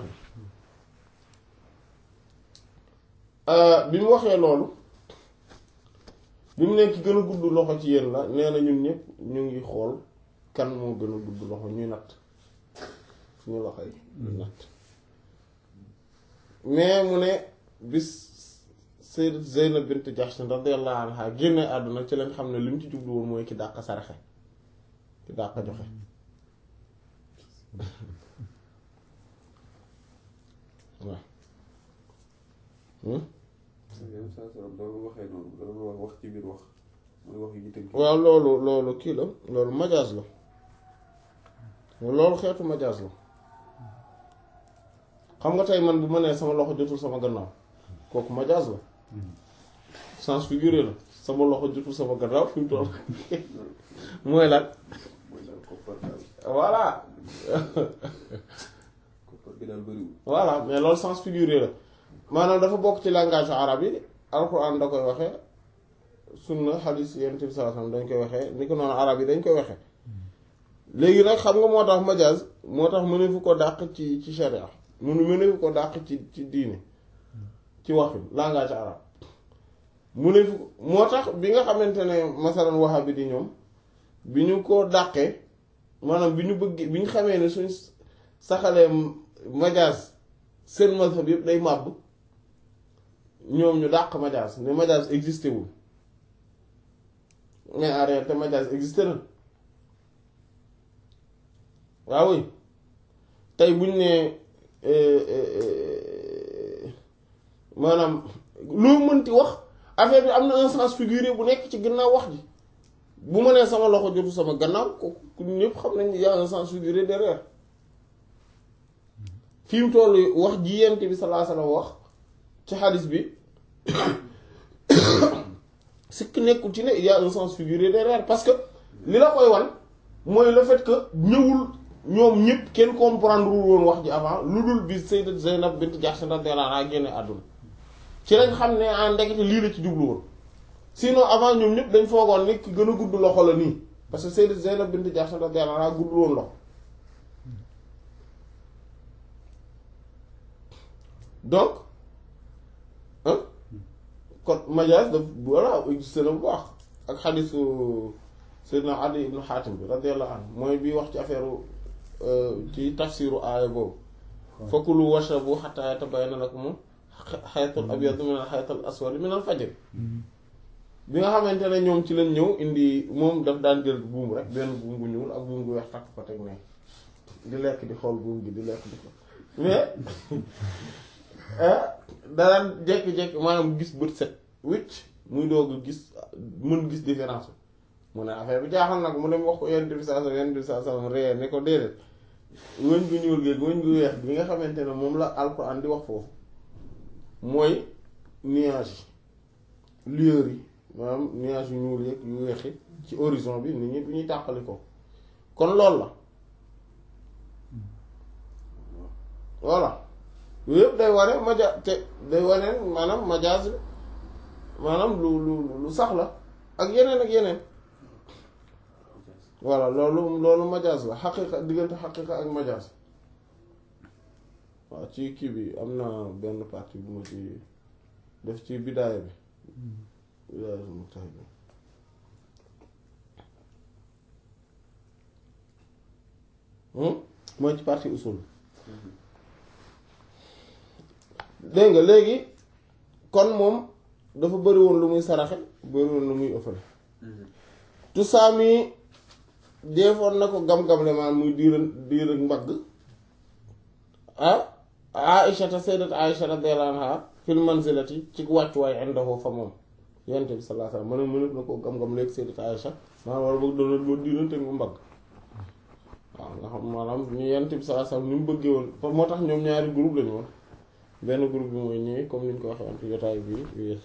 na bi mu waxee loolu bi mu nekk ki gën a gudd loxo ci yéen la nee na ñun ñëpp ñu ngi xool kan moo gën a gudd loxo ñuy natt suñu loxo yi ñuy natt mais mu ne bis Sayyidat Zeynab bint Jahsh radiyallahu anha génne àdduna ci lañ xam ne li mu ci jublu woon mooy ki dàq saraxe ki dàq joxe waaw yenn saa salaam doon waxee noonu doon wax wax ci biir wax mooy wax yi tënk waaw loolu loolu kii la loolu majaas la loolu xeetu majaas la xam nga tey man bu ma nee sama loxo jotul sama gannaaw kooku majaas la sens figuré la sama loxo jotul sama gannaaw fi mu toll mooy lan mooy daal koppar daal voilà koppar bi daal bëriwul voilà mais loolu sens figuré la maanaam dafa bokk ci langage arabe yi alxuraan da koy waxee sunna xadiis yonent bi sallallahu alayhi wasallam dañ koy waxee ni ko noonu arab yi dañ koy waxee léegi nag xam nga moo tax majaaz moo tax mëne fu ko dàq ci ci sharia munu mëne fu ko dàq ci ci diine ci waxin langage arabe mu ne fu moo tax bi nga xamante ne masalan wahabi di ñoom bi ñu ko dàqee maanaam bi ñu bëgg bi ñu xamee ne suñ saxalee majaaz seen mazhab yëpp day màbb ñoom ñu dàq majaaz ne majaaz existé wul mais en réalité majaaz existé na waaw oui tey buñ ne maanaam loo mënti wax affaire bi am na un sens figuré bu nekk ci gannaaw wax ji bu ma nee sama loxo jotu sama gannaaw ko ñëpp xam nañ y a un sens figuré derrière fi mu toll wax ji yent bi sallallahu alayhi wasallam wax ci xadis bi sikk nekkul ci ne il y a un sens figuré derrière parce que li la koy wan mooy le fait que ñëwul ñoom ñëpp kenn comprendre wul woon wax ji avant lu dul bi Sayyidat Zaynab bint Jahsh radiyallahu anha génne àdduna ci lañ xam ne en ndekete lii la ci jublu woon sinon avant ñoom ñëpp dañ foogoon ni ki gën a gudd loxo la nii parce que Sayyidat Zaynab bint Jahsh radiyallahu anha gudd woon loxo donc ah kon majaas daf voilà existé na bu baax ak xadisu Seydina Adi ibnu Xaatim bi radiyallahu anhu mooy bi wax ci affaire ci tafsiru aaya boobu fakulu washrabu xataa yatabayyana lakum xaytul abyadu min al xaytul aswadi min al fajr bi nga xamante ne ñoom ci lañ ñëw indi moom daf daan jël buum rek benn buum bu ñuul ak buum bu weex takk ko teg ne di lekk di xool buum gi di lekk di xool mais daan jékki-jékki maanaam gis bët set wicc muy doog gis mën gis différence mu ne affaire bi jaaxal nag mu dem wax ko yonent bi saa sallam yonent bi saa sallam ree ne ko déedéet wëñ gu ñuul géeg wëñ gu weex bi nga xamante ne moom la alxuraan di wax foofu mooy nuage yi lueur yi maanaam nuage yu ñuul yeeg yu weexi ci horizon bi nit ñi bu ñuy tàqali ko kon loolu la voilà yooyu yëpp day wane maja te day wane maanaam majaas maanaam lu lu lu sax la ak yeneen ak yeneen voilà loolu loolu majaas la xaqiqa diggante xaqiqa ak majaas waaw ci kii bi am na benn partie bu ma ci def ci bidaaya bi bidaaya bi mujtahid bi mooy ci partie usul dégg nga léegi kon moom dafa bëri woon lu muy saraxe bëri woon lu muy ëffale tusaami deefoon na ko gam-gamle maanaam muy diir diir ak mbagg ah Aïcha te sayyidat Aïcha radiyallahu anha fil manzilati ci wàccuwaay indahu fa moom yonent bi sallallahu alayhi wasallam ma ne mënef na koo gam-gam léegi sayyidat Aïcha maanaam wala boog doon boo diinante mu mbagg waaw nga xam maanaam ñu yonent bi sallallahu alayhi wasallam ni mu bëggee woon moo tax ñoom ñaari groupe lañu woon benn groupe bi mooy ñëwee comme ni ñu ko waxee woon ci jotaay bi wéer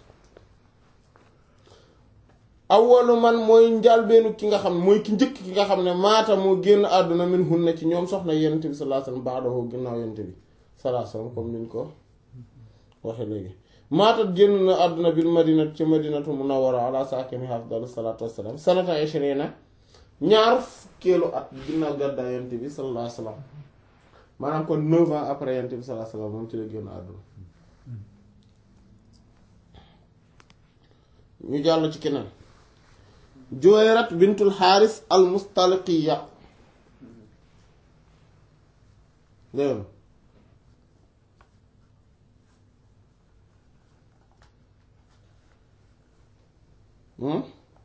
awwalu man mooy njàlbeenu ki nga xam ne mooy ki njëkk ki nga xam ne maata moo génn àdduna min hunna ci ñoom soxna yonent bi sallallahu alayhi wasallam ba'dahu ginnaaw yonent bi sallallahu alayhi wasallam comme ni ñu ko waxee léegi maatat génn na àdduna bil madinat ci madinatu munawwara ala saakinihaa afdalu salaatu wassalaam sanata ishrina ñaar fukkeelu at ginnaaw gàddaay yonent bi sallallahu alayhi wasallam maanaam kon neuf ans après yonent bi sallallahu alayhi wasallam moom ci la génn àdduna ñu jàll ci keneen Juwayrat bintul Xaaris al Mustaliqiya dégg nga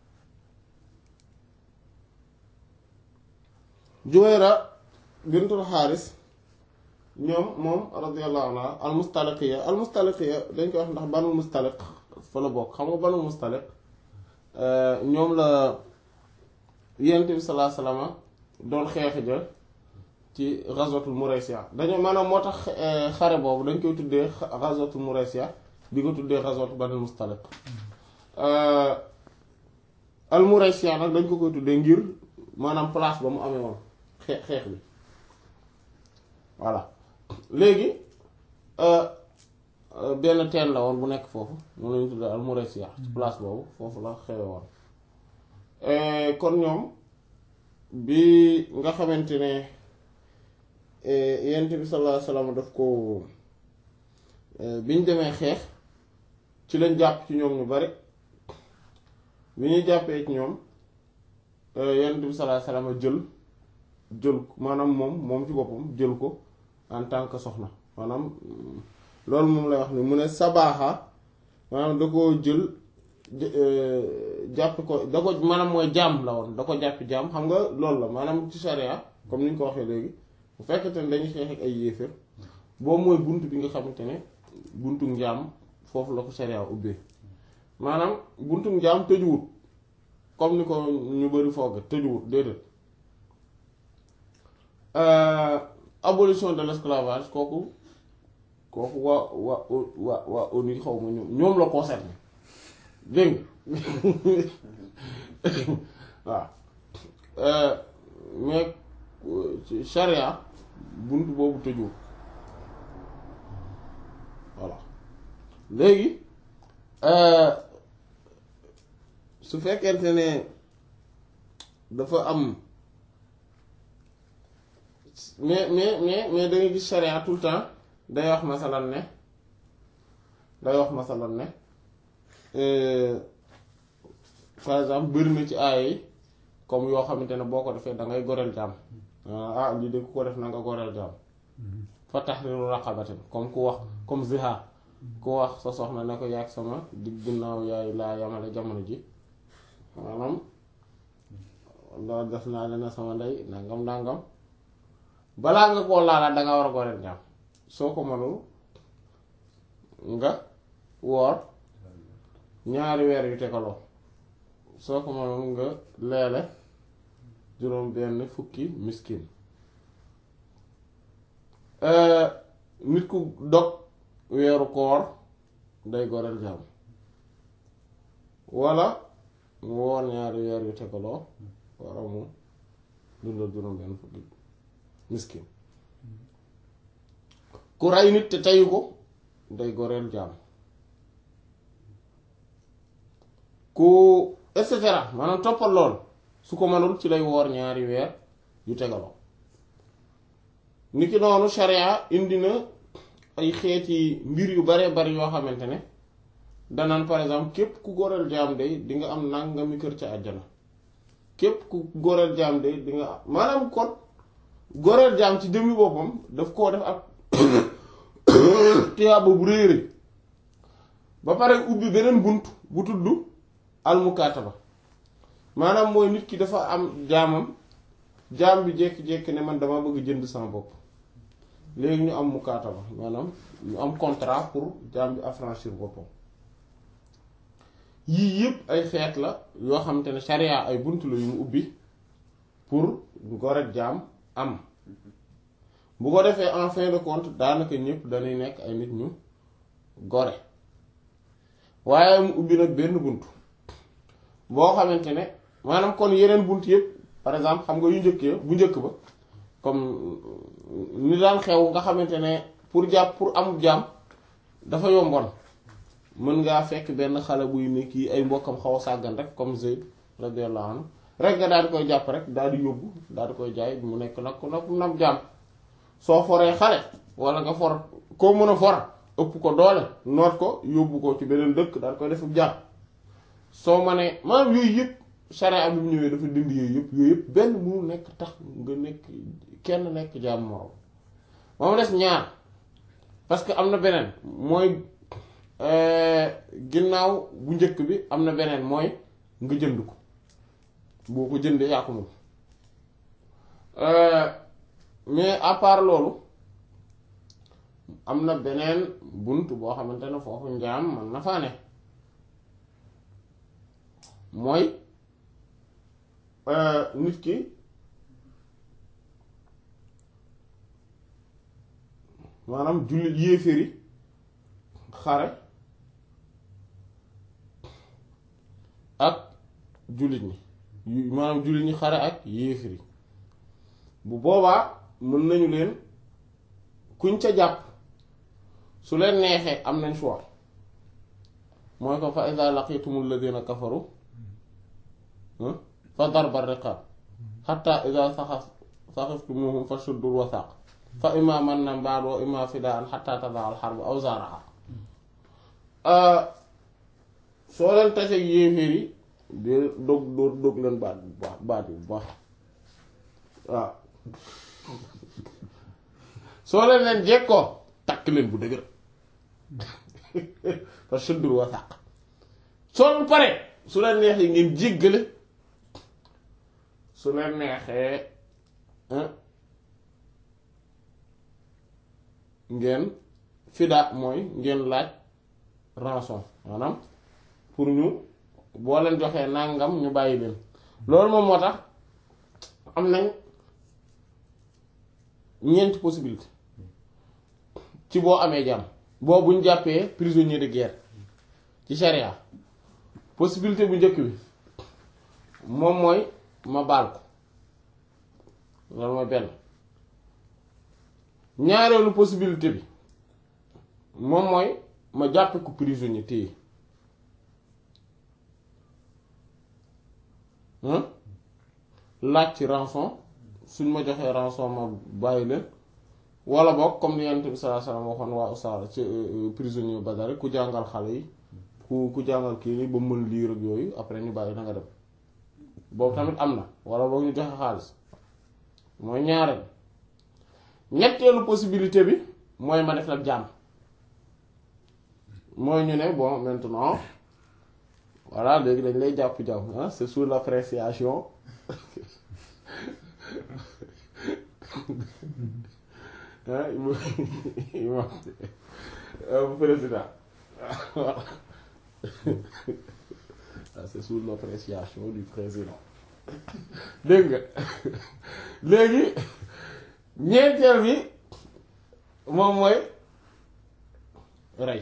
Juwayra bintul Xaaris ñoom moom radiyallahu anha al Mustaliqiya al Mustaliqiya dañ koy wax ndax banul Mustaliq fa la bokk xam nga banul Mustaliq ñoom la yonent bi sallallahu alayhi wasallam doon xeex ja ci ghazwatul Muraysiya dañoo maanaam moo tax xare boobu dañ koy tuddee ghazwatul Muraysiya di ko tuddee ghazwatul Banul Mustaliq al Muraysiya nag dañ ko koy tuddee ngir maanaam place ba mu amee woon xeex xeex bi voilà léegi benn teen la woon bu nekk foofu moom lañu tuddee al Muraysiya ci place boobu foofu la xewe woon kon ñoom bi nga xamante ne yent bi sallallahu alayhi wasallam daf ko bi ñu demee xeex ci lañ jàpp ci ñoom ñu bari bi ñuy jàppee ci ñoom yent bi sallallahu alayhi wasallam jël jël maanaam moom moom ci boppam jël ko en tant que soxna maanaam loolu moom lay wax ni mu ne sabaaxa maanaam da ko jël jàpp ko da ko maanaam mooy jaam la woon da ko jàpp jaam xam nga loolu la maanaam ci sharia comme ni ñu ko waxee léegi bu fekkente ne dañuy xeex ak ay yéeféer boobu mooy bunt bi nga xamante ne buntu njaam foofu la ko sharia ubbee maanaam buntu njaam tëjuwut comme ni ko ñu bari fooge tëjuwut déedéet abolition de l'esclavage kooku kooku waa waa waa waa ONU xaw ma ñoom ñoom la concerné dégg nga waaw mais charia bunt boobu tëjuwul voilà léegi su fekkente ne dafa am mais mais mais mais da ngay gis charia tout le temps day wax masalan ne day wax masalan ne par exemple bëri na ci aaya yi comme yoo xamante ne boo ko defee da ngay goreel jaam ah lii de ku ko def na nga goreel jaam fa tahriru raqabatin comme ku wax comme zihaar ku wax sa soxna ne ko yàgg sama digg ginnaaw yaay laa yamale jamono ji maanaam loolu def naa leen sama ndey nangam nangam balaa nga koo laalaat danga war a goreel jaam soo ko mënul nga woor ñaari weer yu tegaloo soo ko mënul nga leele juróom benn fukki miskin nit ku dog weeru koor day goreel jaam walla mu woor ñaari weer yu tegaloo walla mu dundal juróom benn fukki miskin ku rey nit te teyu ko day goreel jaam ku et cetera maanaam toppal lool su ko mënul ci lay woor ñaari weer yu tegaloo niki noonu sharia indi na ay xeeti mbir yu bare bari yoo xamante ne danaan par exemple képp ku goreel jaam day di nga am nangami kër ca àjjana képp ku goreel jaam day di nga am maanaam kon goreel jaam ci jëmmi boppam daf koo def ak tiyaaba bu réy réy ba pare ubbi beneen bunt bu tudd almukaataba maanaam mooy nit ki dafa am jaamam jaam bi jékki-jékki ne man dama bëgg jënd sama bopp léegi ñu am mukaataba maanaam ñu am contrat pour jaam bi affranchir boppam yii yëpp ay xeet la yoo xamante ne sharia ay bunt la yu mu ubbi pour gorek jaam am bu ko defee en fin de compte daanaka ñëpp dañuy nekk ay nit ñu gore waaye mu ubbi nag benn bunt boo xamante ne maanaam kon yeneen bunt yëpp par exemple xam nga yu njëkkee bu njëkk ba comme ni daan xew nga xamante ne pour jàpp pour am jaam dafa yomboon mën ngaa fekk benn xale buy ne kii ay mbokkam xaw a sàggan rek comme Zayd radiyallahu anhu rek nga daal di koy jàpp rek daal di yóbbu daal di koy jaay mu nekk nag nag nam jaam soo foree xale wala nga for koo mën a for ëpp ko doole noot ko yóbbu ko ci beneen dëkk daal koy def jaam soo ma ne maanaam yooyu yëpp sharia bi mu ñëwee dafa dindi yooyu yëpp yooyu yëpp benn mu nekk tax nga nekk kenn nekk jaam moroom moom des ñaar parce que am na beneen mooy ginnaaw bu njëkk bi am na beneen mooy nga jënd ko boo ko jëndee yaa ko moom mais à part loolu am na beneen bunt boo xamante ne foofu njaam man na faa ne mooy nit ki maanaam jullit yéeféeri xare ak jullit ñi maanaam jullit ñi xare ak yéeféeri bu boobaa mën nañu leen kuñ ca jàpp su leen neexee am nañ choix mooy ko fa iza laqitumul ladina kafaru fa darba riqab hatta iza saxas saxiftumuhum fa shuddul wasaq fa imma mannan ba'du wa imma fidaan hatta tadaa al harb awzaraha soo leen tase yéeféer yi di dog dog dog leen baat bu baax baat bu baax waaw soo leen leen jekkoo takk leen bu dëgër fa shuddul wasaq soo leen pare su leen neexee ngeen jéggale su leen neexee ngeen fida mooy ngeen laaj rançon maanaam pour ñu boo leen joxee nàngam ñu bàyyi leen loolu moom moo tax am nañ ñeenti possibilité ci boo amee jàmm boo buñ jàppee prisonnier de guerre ci charia possibilité bu njëkk bi moom mooy ma baal ko loolu mooy benn ñaareelu possibilité bi moom mooy ma jàppe ko prisonnier téye laaj ci rançon suñ ma joxee rançon ma bàyyi leen wala boog comme ni Yonent bi sallallahu alayhi wasallam waxoon waa Usaara ci prisonnier Badar ku jàngal xale yi ku ku jàngal kii ni ba mën liir ak yooyu après ñu bàyyi na nga dem boobu tamit am na wala boog ñu joxe xaalis mooy ñaareel ñetteelu possibilité bi mooy ma def nag jàmm mooy ñu ne bon maintenant voilà léegi dañ lay jàpp jàmm ah c'est sous l'appréciation ah imam président voilà c'est sous l'appréciation du président dégg nga léegi ñeenteel bi moom mooy rey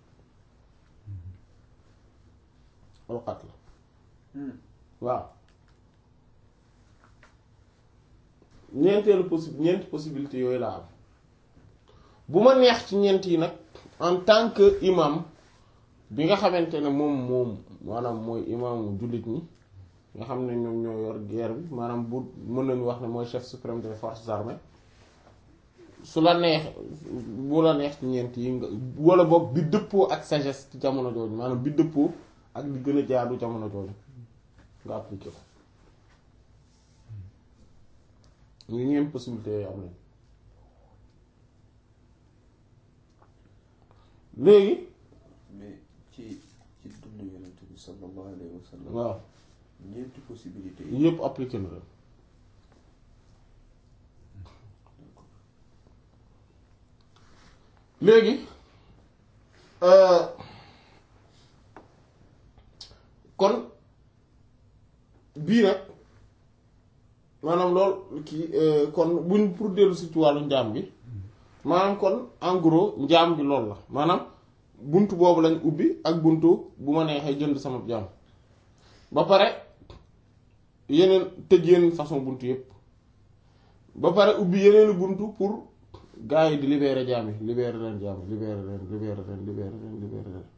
alxat la waaw ñeenteelu possi ñeenti possibilité yooyu laa am bu ma neex ci ñeent yi nag en tant que imam bi nga xamante ne moom moom maanaam mooy imaamu jullit ñi nga xam ne ñoom ñoo yor guerre bi maanaam bu mën nañu wax ne mooy chef suprême des forces armées su la neex bu la neex ci ñeent yi nga wala boog bi dëppoo ak sagesse ci jamono jooju maanaam bi dëppoo ak li gën a jaadu jamono jooju nga appliqué ko ñu ñeent possibilité yooyu am nañ léegi mais ci ci dund yonent bi sallallahu alayhi wa sallam waaw ñeenti possibilité yi yëpp appliqué na la léegi kon bii nag maanaam loolu kii kon buñ pour dellu si ci wàllu njaam gi maanaam kon en gros njaam gi loolu la maanaam bunt boobu lañ ubbi ak buntu bu ma neexee jënd sama jaam ba pare yeneen tëj yeneen façon buntu yépp ba pare ubbi yeneen buntu pour gars yi di libérer jaam yi libérer leen jaam yi libérer leen libérer leen libérer leen libérer leen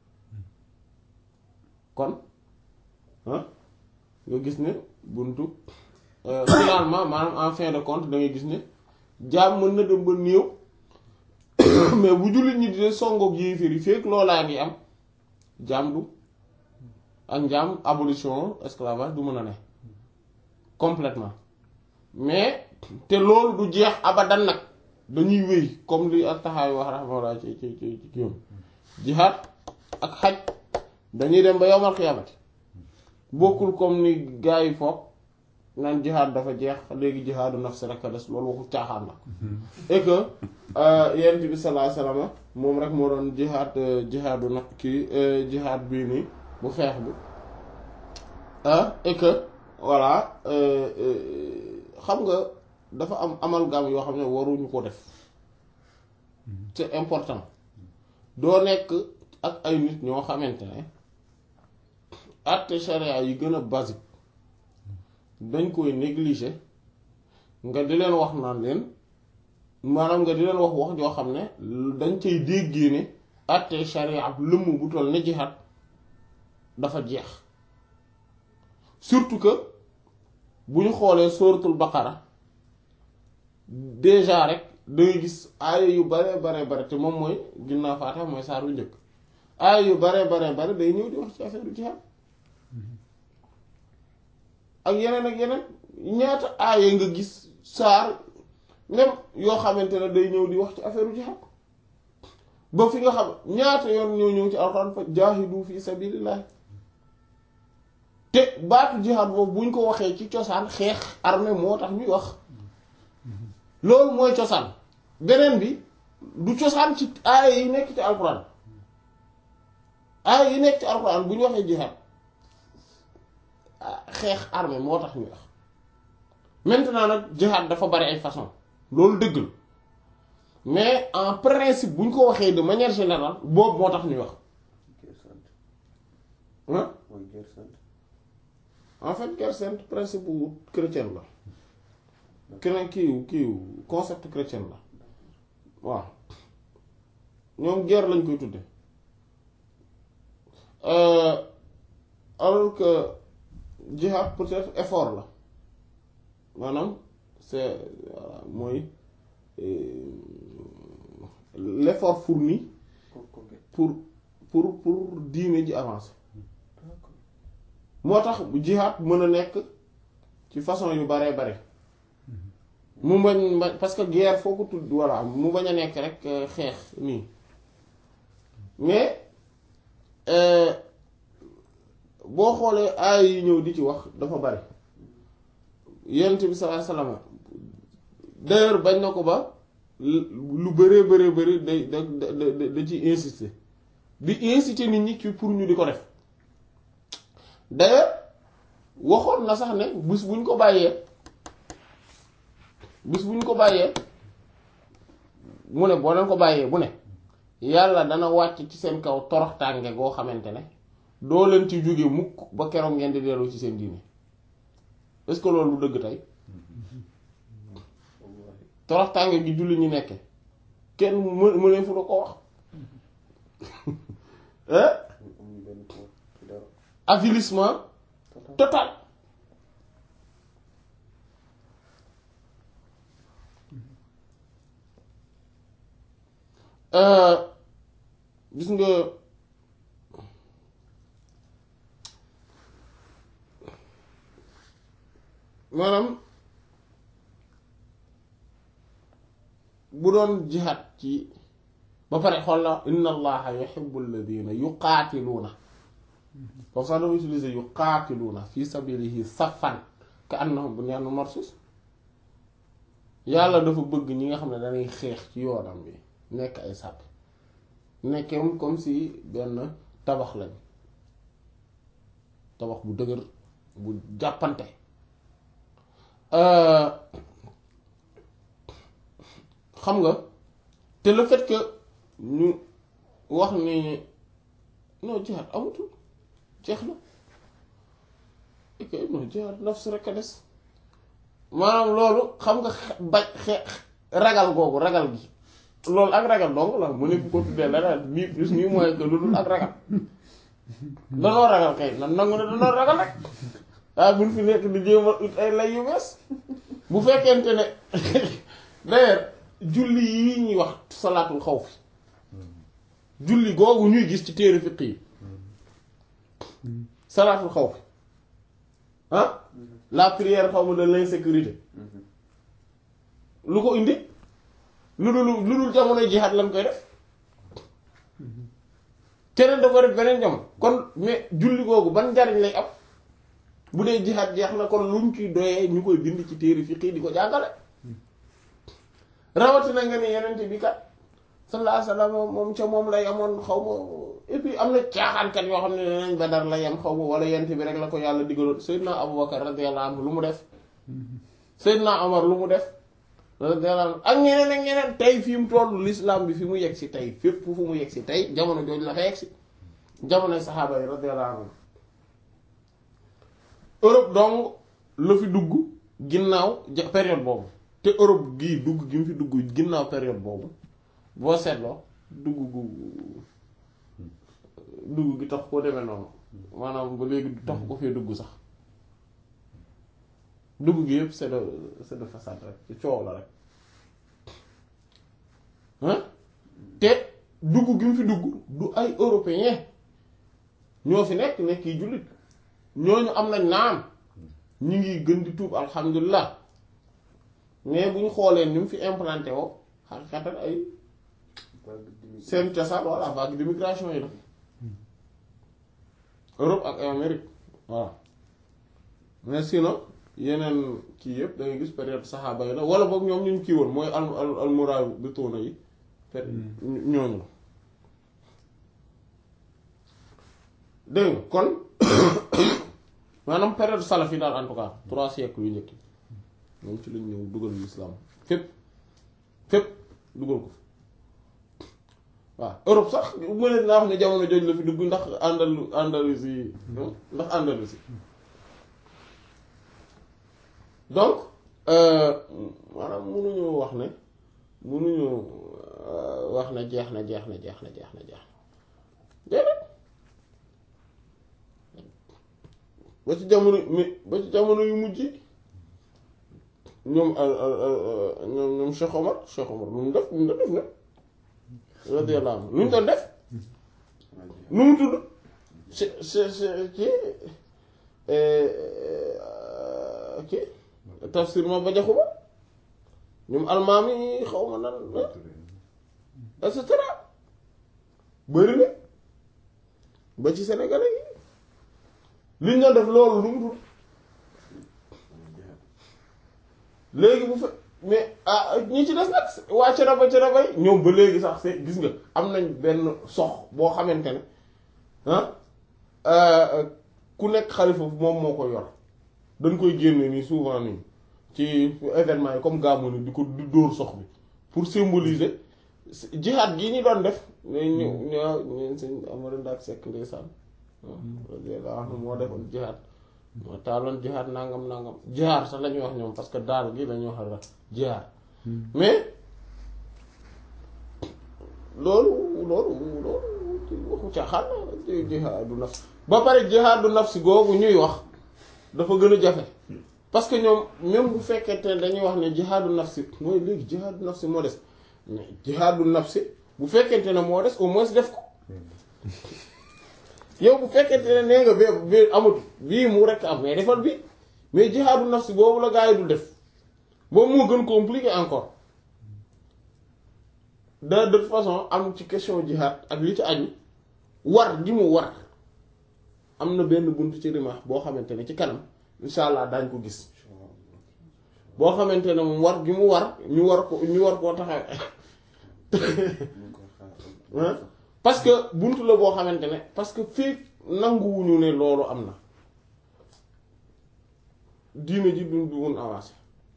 kon ah nga gis ne buntu finalement maanaam en fin de compte da ngay gis ne jaam mën na dem ba néew mais bu jullit ñi di songoog yéeféer yi fekk loolaa ngi am jaam du ak njaam abolition esclavage du mën a ne complètement mais te loolu du jeex abadan nag dañuy wéy comme li ak taxaay wax rahmatullah ci ci ci ci kiyom jihaad ak xaj dañuy dem ba yowmal xiyaamati bokkul comme ni gaa yi foog naan jihaad dafa jeex léegi jihaadu nafsi rek a des loolu waxu caaxaan la et que yent bi sallallahu alayhi wasallam moom rek moo doon jihaad jihaadu nag kii jihaad bii nii bu xeex bi et que voilà xam nga dafa am amalgame yoo xam ne waruñu ko def c'est important doo nekk ak ay nit ñoo xamante ne àtte charia yi gën a basique dañ koy négliger nga di leen wax naan leen maanaam nga di leen wax wax joo xam ne dañ cay déggee ne àtte charia ab lëmm bu toll ne jihaad dafa jeex surtout que bu ñu xoolee sóoratul baqara déjà rek dangay gis aaya yu bare bare bare te moom mooy ginnaaw faatiha mooy saar yu njëkk aaya yu bare bare bare day ñëw di wax ci affaire jihaad ak yeneen ak yeneen ñaata aaya nga gis saar même yoo xamante ne day ñëw di wax ci affaire jihaad ba fi nga xam ñaata yoon ñoo ñëw ci alxuraan fa jaahidu fi sabilillah te baatu jihaad boobu buñ ko waxee ci cosaan xeex armée moo tax ñuy wax loolu mooy cosaan beneen bi du cosaan ci aaya yi nekk ci alxuraan aaya yi nekk ci alxuraan bu ñu waxee jihaad xeex armée moo tax ñuy wax maintenant nag jihaad dafa bari ay façon loolu dëgg la mais en principe bu ñu ko waxee de manière générale boobu moo tax ñuy wax ah mooy guerre sainte en fait guerre sainte principe bu chrétien la keneen kiiw kiiw concept chrétien la waaw ñoom guerre lañ koy tudde alors que jihad peut-être effort la maanaam c'est voilà mooy l'effort fourni pour conquête pour pour pour diine ji avancer d'accord moo tax jihad mën a nekk ci façon yu baree bare mu bañ ba- parce que guerre foo ko tudd voilà mu bañ a nekk rek euh, xeex nii mais euh, boo xoolee aay yi ñëw di ci wax dafa bari yonent bi sallallahu alayhi wasallam d'ailleurs bañ na ko ba lu bëree bëree bëri day da da da da ci insister di inciter nit ñi ci pour ñu di ko def d'ailleurs waxoon na sax ne bis buñ ko bàyyee bis buñ ko bàyyee mu ne boo leen ko bàyyee bu ne yàlla dana wàcc ci seen kaw toroxtànge goo xamante ne doo leen ci jóge mukk ba keroog ngeen di dellu ci seen diine est-ce que loolu lu dëgg tey wallahi toroxtànge gi julli ñu nekke kenn mu mënee fu la ko wax hein amuñu benn poids ci dara avilissement total total Euh, gis nga maanaam bu doon jihaad ci ba pare xool la inna allaha yuhibbu alladhina yuqaatiluuna foofu sax dafa utiliser yuqaatiluuna fi sabilihi saffan ka annahum bunyanun marsus yàlla dafa bëgg ñi nga xam ne dañuy xeex ci yoonam bi nekk ay sàppe nekkem comme si benn tabax lañ tabax bu dëgër bu jàppante xam nga te le fait que ñu wax ni non jihaad amatul jeex na ok non jihaad nafs rek a des maanaam loolu xam nga ba xe ragal googu ragal gi loolu ak ragal dong la mu ne fu ko tuddee leneen bii plus nii mooy que lu dul ak ragal danoo ragal kay nan nangu ne danoo ragal rek waaye buñ fi nekk di jéem a ut ay lay yu bees bu fekkente ne d'ailleurs julli yi ñuy wax salaatul xaw fi julli googu ñuy gis ci téere fiq yi salaatul xaw fi ah la prière xaw ma de l'insécurité lu ko indi lu dul lu dul jamono jihaad lañ koy def keneen da ko def beneen jamono kon mais julli googu ban njariñ lay am bu dee jihaad jeex na kon luñ ciy doyee ñu koy bind ci téere fiq yi di ko jàngale rawatina nga ne yeneen bi kat sallallahu alayhi wasallam moom ca moom lay amoon xaw ma et puis am na caaxaankat yoo xam ne nenañ Badar la yem xaw ma wala yent bi rek la ko yàlla digaloon Seydina Abubakar radiyallahu anhu lu mu def Seydina Omar lu mu def radiyallahu anhu ak ñeneen ak ñeneen tey fi mu tollu l'islam bi fi mu yegg si tey fépp fu mu yegg si tey jamono jooju la fa yegg si jamonoy saxaaba yi radiyallahu anhu Europe donc la fi dugg ginnaaw période boobu te Europe gii dugg gi mu fi dugg ginnaaw période boobu boo seetloo dugg gu dugg gi tax koo demee noonu maanaam ba léegi tax ko fee dugg sax dugg gi yëpp c'est de c'est de façade rek ci coow la rek hein te dugg gi mu fi dugg du ay européen ñoo fi nekk nekk yi jullit ñooñu am nañ naam ñu ngi gën di tuub alhamdulilah mais bu ñu xoolee ni mu fi implanté woo xaqiqatan ay seen cosaan voilà vague d'immigration yi la Europe ak Amérique voilà mais sinon yeneen kii yëpp da ngay gis période saxaaba yi la wala boog ñoom ñu kii woon mooy al al almuraay bi toona yi ñooñu la dégg nga kon maanaam période salaf yi daal en tout cas trois siècles yu njëkk moom ci lañ ñëw dugal l'islam fépp fépp dugal ko waaw Europe sax mënees naa wax ne jamono jooju la fi dugg ndax Andalu Andalousie ndax Andalousie donc maanaam mënuñu wax ne mënuñu wax ne jeex na jeex na jeex na jeex na jeex na déedéet ba ci jamono mi ba ci jamono yu mujj ñoom ñoom ñoom Cheikh Omar Cheikh Omar lu mu def lu mu def ne radiyallahu anhu lu mu doon def nu mu tudd ci ci ci ci tafsir ma ba jaxu ba ñoom almaam yi xaw ma nan et cetera bëri na ba ci sénégalais yi li ñu doon def loolu lu mu tudd léegi bu fe mais ah ñi ci des nag waa Thiénaba Thiénaba yi ñoom ba léegi sax c'est gis nga am nañ benn sox boo xamante ne ah ku nekk xalifa moom moo ko yor dañ koy génne nii souvent nii ci événement yi comme gàmmu ni di ko di dóor sox bi pour symboliser jihaad gi ñu doon def ñu ñu ñu sëñ Amadou Ndak Seck ndeysaan radiyallahu anhu moo defoon jihaad moo taaloon jihaad nangam nangam jihaad sax la ñuy wax ñoom parce que daal gi la ñuy wax la jihaad mais loolu loolu loolu waxu caaxaan la jihaadu nafs ba pare jihaadu nafsi googu ñuy wax dafa gën a jafe parce que ñoom même bu fekkente ne dañuy wax ne jihaadu nafsi mooy léegi jihaadu nafsi moo des mais jihaadu nafsi bu fekkente ne moo des au moins def ko yow bu fekkente ne nee nga bee bee amut bii mu rekk am mais defal bi mais jihaadu nafsi boobu la gaa yi du def boobu moo gën compliqué encore de de toute façon am ci question jihaad ak li ci aju war gi mu war am na benn bunt ci rimaax boo xamante ne ci kanam insha allah daañ ko gis boo xamante ne moom war gi mu war ñu war ko ñu war koo taxaw ñu ngi koy xaar Hein? parce que buntu la boo xamante ne parce que fii nanguwuñu ne loolu am na diine ji du du mun avancer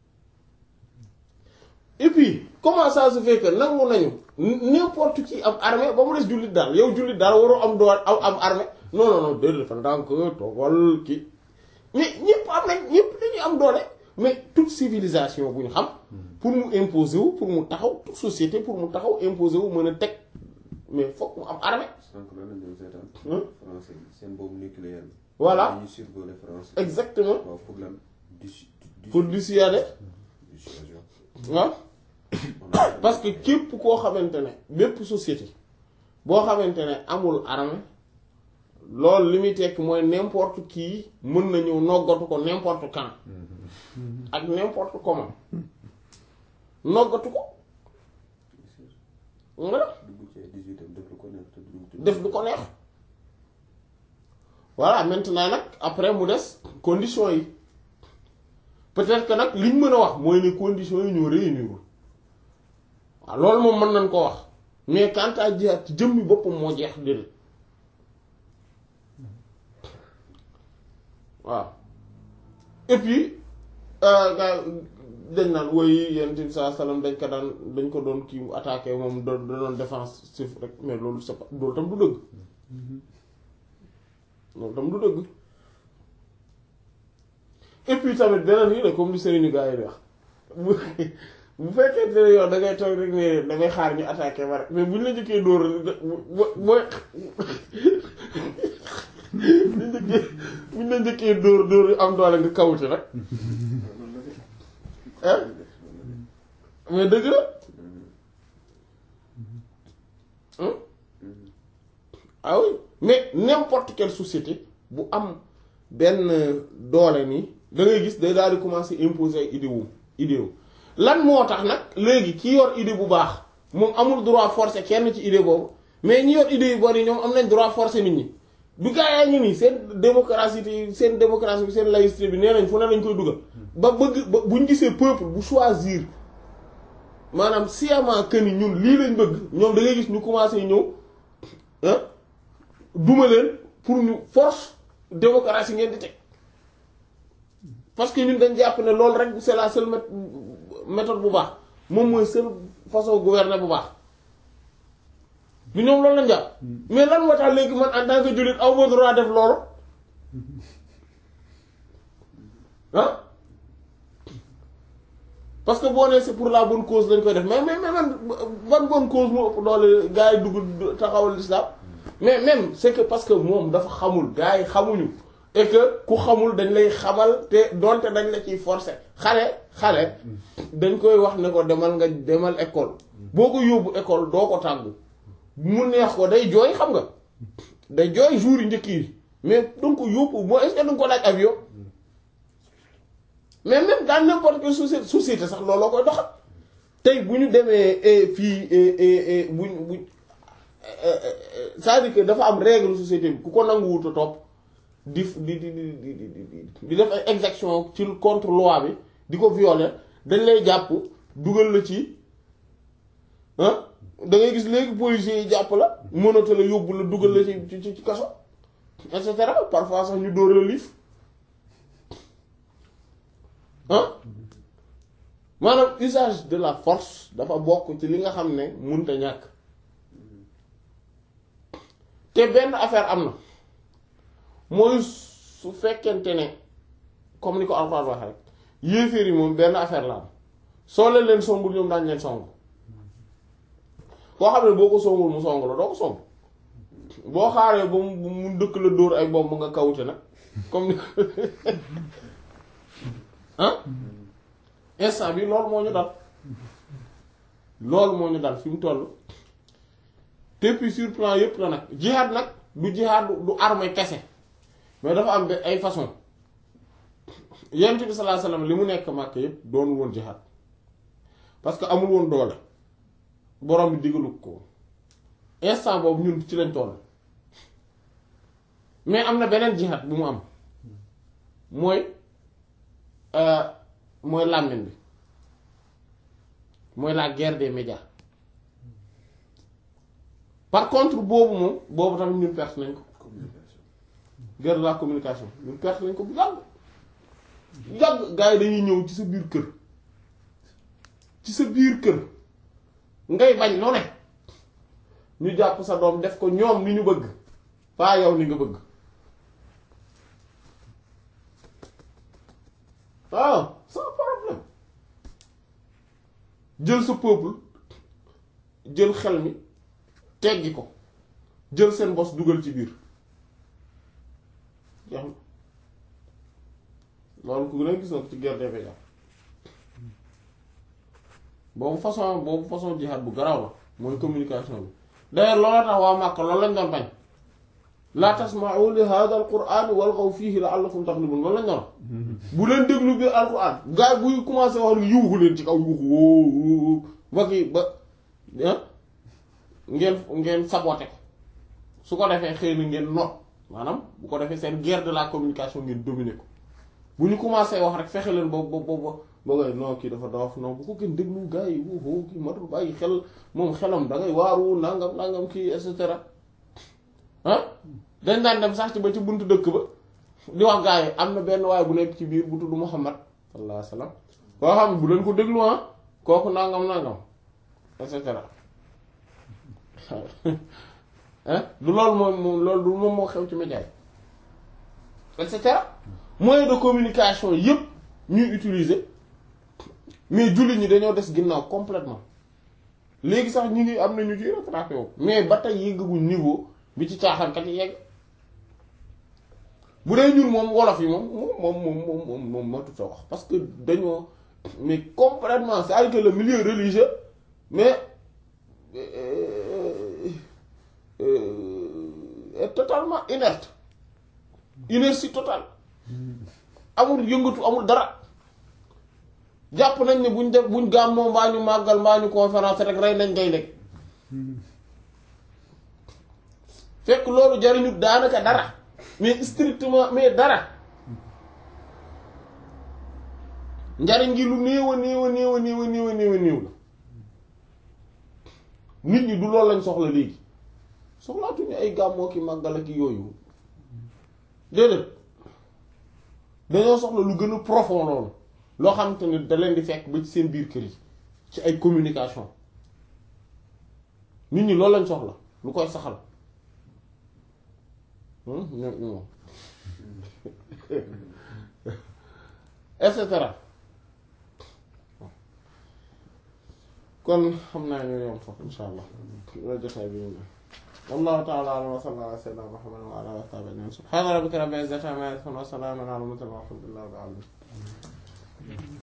et puis comment ça se fait que nangu nañu n'importe qui am armée ba mu des jullit daal yow jullit daal waroo am doole am am armée non non non déedéet dafa ndànk toogal kii mais ñëpp am nañ ñëpp dañuy am doole mais toute civilisation bu ñu xam pour mu imposer wu pour mu taxaw toute société pour mu taxaw imposer wu mën a teg mais fokk mu am armée sànq lan la ñu seetaan Hein? français yi seen boobu nucléaire bi Voilà. dañuy survoler français exactement waaw pour lan dis pour dissuader dissuasion waaw parce que képp koo xamante ne bépp société boo xamante ne amul armée loolu li muy tekk mooy n'importe qui mën na ñëw noggatu ko n'importe quand ak n'importe comment noggatu ko nga dugg ci ay 18 am def lu ko neex te duñ tudd def lu ko neex voilà maintenant nag après mu des conditions yi peut-être que nag liñ mën a wax mooy ne conditions yi ñoo réunir waaw loolu moom mën nañ ko wax mais quant à jihaad ci jëmmi boppam moo jeex déedéet waaw et puis euh, gars dañ naan woy yonent bi saa salaam dañ ko daan dañ ko doon kii attaqué moom da da doon défensif rek mais loolu c'est pas loolu tam du dëgg loolu tam du dëgg et puis tamit beneen yi la comme li sëriñu gars yi di wax bu bu fekkee ne yow da ngay toog rek ne da ngay xaar ñu attaqué ma rek mais buñ la njëkkee dóor bo booy buñ la njëkkee buñ la njëkkee dóor dóor yu am doole nga kawuti rek ah mais dëgg la Hein? ah oui mais n'importe quelle société bu am benn doole nii da ngay gis day daal di commencer imposer ay idée wu idée wu lan moo tax nag léegi ki yor idée bu baax moom amul droit forcer kenn ci idée boobu mais ñi yor idée yu bari ñoom am nañ droit forcer nit ñi du gaa yaa ngi nii seen démocratie yi seen démocratie bi seen laïcité bi nee nañ fu ne lañ koy dugal ba bëgg ba buñ gisee peuple bu choisir maanaam sciemment que ni ñun lii lañ bëgg ñoom da ngay gis ñu commencé ñëw ah duma leen pour ñu force démocratie ngeen di teg parce que ñun dañ jàpp ne loolu rek c'est la seule mét- méthode bu baax moom mooy seule façon gouverner bu baax du ñoom loolu lañ jàpp mais lan moo tax léegi man en tant que jullit aw ma droit def loolu ah parce que boo nee c'est pour la bonne cause lañ koy def mais mais mais man ban bonne cause moo ëpp doole gars yi dugg taxawal l'islam mais même c'est que parce que moom dafa xamul gars yi xamuñu et que ku xamul dañ lay xamal te donte dañ la ciy forcer xale xale dañ koy wax ne ko demal nga demal école boo ko yóbbu école doo ko tàggu mu neex ko day jooy xam nga day jooy jour yi njëkk yi mais danga ko yóbbu moo est-ce que danga ko laaj avion mais même dans n'importe quelle société société sax looloo koy doxal tey bu ñu demee fii buñ buñ c'est-à-dire que dafa am règle société bi ku ko nanguwut a topp di di di di di di di def ay exaction ci contre loi bi di ko violer dañ lay jàpp dugal la ci ah da ngay gis léegi policiers yi jàpp la mënata la yóbbu la dugal la ci ci ci kaso et cetera parfois sax ñu dóor la liif ah maanaam usage de la force dafa bokk ci li nga xam ne mënta ñàkk te benn affaire am na mooy su fekkente ne comme ni ko Alxuraan waxee rek yéeféer yi moom benn affaire la am soo leen leen songul ñoom daañu leen song koo xam ne boo ko songul mu song la doo ko song boo xaaree ba mu mu dëkk la dóor ay bomb nga kawute nag comme ni ah instant bi loolu moo ñu dal loolu moo ñu dal fi mu toll te puis sur plan yépp la nag jihad nag du jihad du arme kese mais dafa am ay façon yonent bi sallallahu alayhi wasallam li mu nekk màkk yépp doonul woon jihad parce que amul woon doole borom bi digalu ko instant boobu ñun ci lañ toll mais am na beneen jihad bu mu am mooy mooy làmmiñ bi mooy la guerre des médias par contre boobu moom boobu tamit ñun perte nañ ko communication guerre de la communication ñun perte nañ ko bu yàgg yàgg gars yi dañuy ñëw ci sa biir kër ci sa biir kër ngay bañ loo ne ñu jàpp sa doom def ko ñoom ni ñu bëgg pas yow ni nga bëgg waaw sans problème jël sa peuple jël xel mi teggi ko jël seen bos dugal ci biir jeex na loolu ku ne gis na ko ci guerre des médias boobu façon boobu façon jihad bu garaaw la mooy communication bi d'ailleurs looloo tax waa Màkka loolu lañ doon bañ laa tasma'u li hadha al-qur'ani walghaw fihi la'allakum taghlibun loolu lañ doon bu leen déglu bi alquran gars yi buy commencé wax lu yuuxu leen ci kaw yuuxu woo ba kii ba ah ngeen ngeen saboté ko su ko defee xëy na ngeen not maanaam bu ko defee seen guerre de la communication ngeen dominer ko bu ñu commencé wax rek fexe leen ba ba ba ba ngay non kii dafa doof non bu ko gën déglu gars yi woo kii matul bàyyi xel moom xelam da ngay waaru nangam nangam kii et cetera ah dañ daan dem sax ci ba ci buntu dëkk ba di wax gars yi am na benn waaye bu nekk ci biir bu tudd Muhammad sallallahu alayhi wasallam koo xam ne bu leen ko déglu ah kooku nangam nangam et cetera ah du loolu moom moom loolu du moom moo xew ci média yi et cetera moyen de communication yépp ñuy utiliser mais jullit ñi dañoo des ginnaaw complètement léegi sax ñu ngi am na ñu ciy rattrapé wu mais ba tey yeggaguñ niveau bi ci caaxaankat yi yegg bu dee ñun moom wolof yi moom moom moom moom moom moom matut a wax parce que dañoo mais complètement c'est-à-dire que le milieu religieux mais euh, euh, est totalement inerte inertie totale amul yëngatu amul dara jàpp nañ ne buñ def buñ gàmmoo mbaa ñu màggal mbaa ñu conférence rek rey nañ ngay nekk fekk loolu jariñu daanaka dara mais strictement mais dara njariñ gi lu néew a néew a néew a néew a néew a néew a néew la nit ñi du loolu lañ soxla léegi soxlaatuñu ay gàmmoo ki màggal ak yooyu déedéet dañoo soxla lu gën a profond loolu loo xamante ne da leen di fekk ba ci seen biir kër yi ci ay communication nit ñi loolu lañ soxla lu koy saxal ñoom et cetera kon xam naa ñoo yom foofu insha allah loolu jotaay bi ñu wallahu ta'ala a'lam wa sallallahu ala sayyidina muhammadin wa ala alihi wa sahbihi ajma'in subhana rabbika rabbil izzati amma yasifun wa salamun ala al mursalin walhamdulillahi rabbil alamin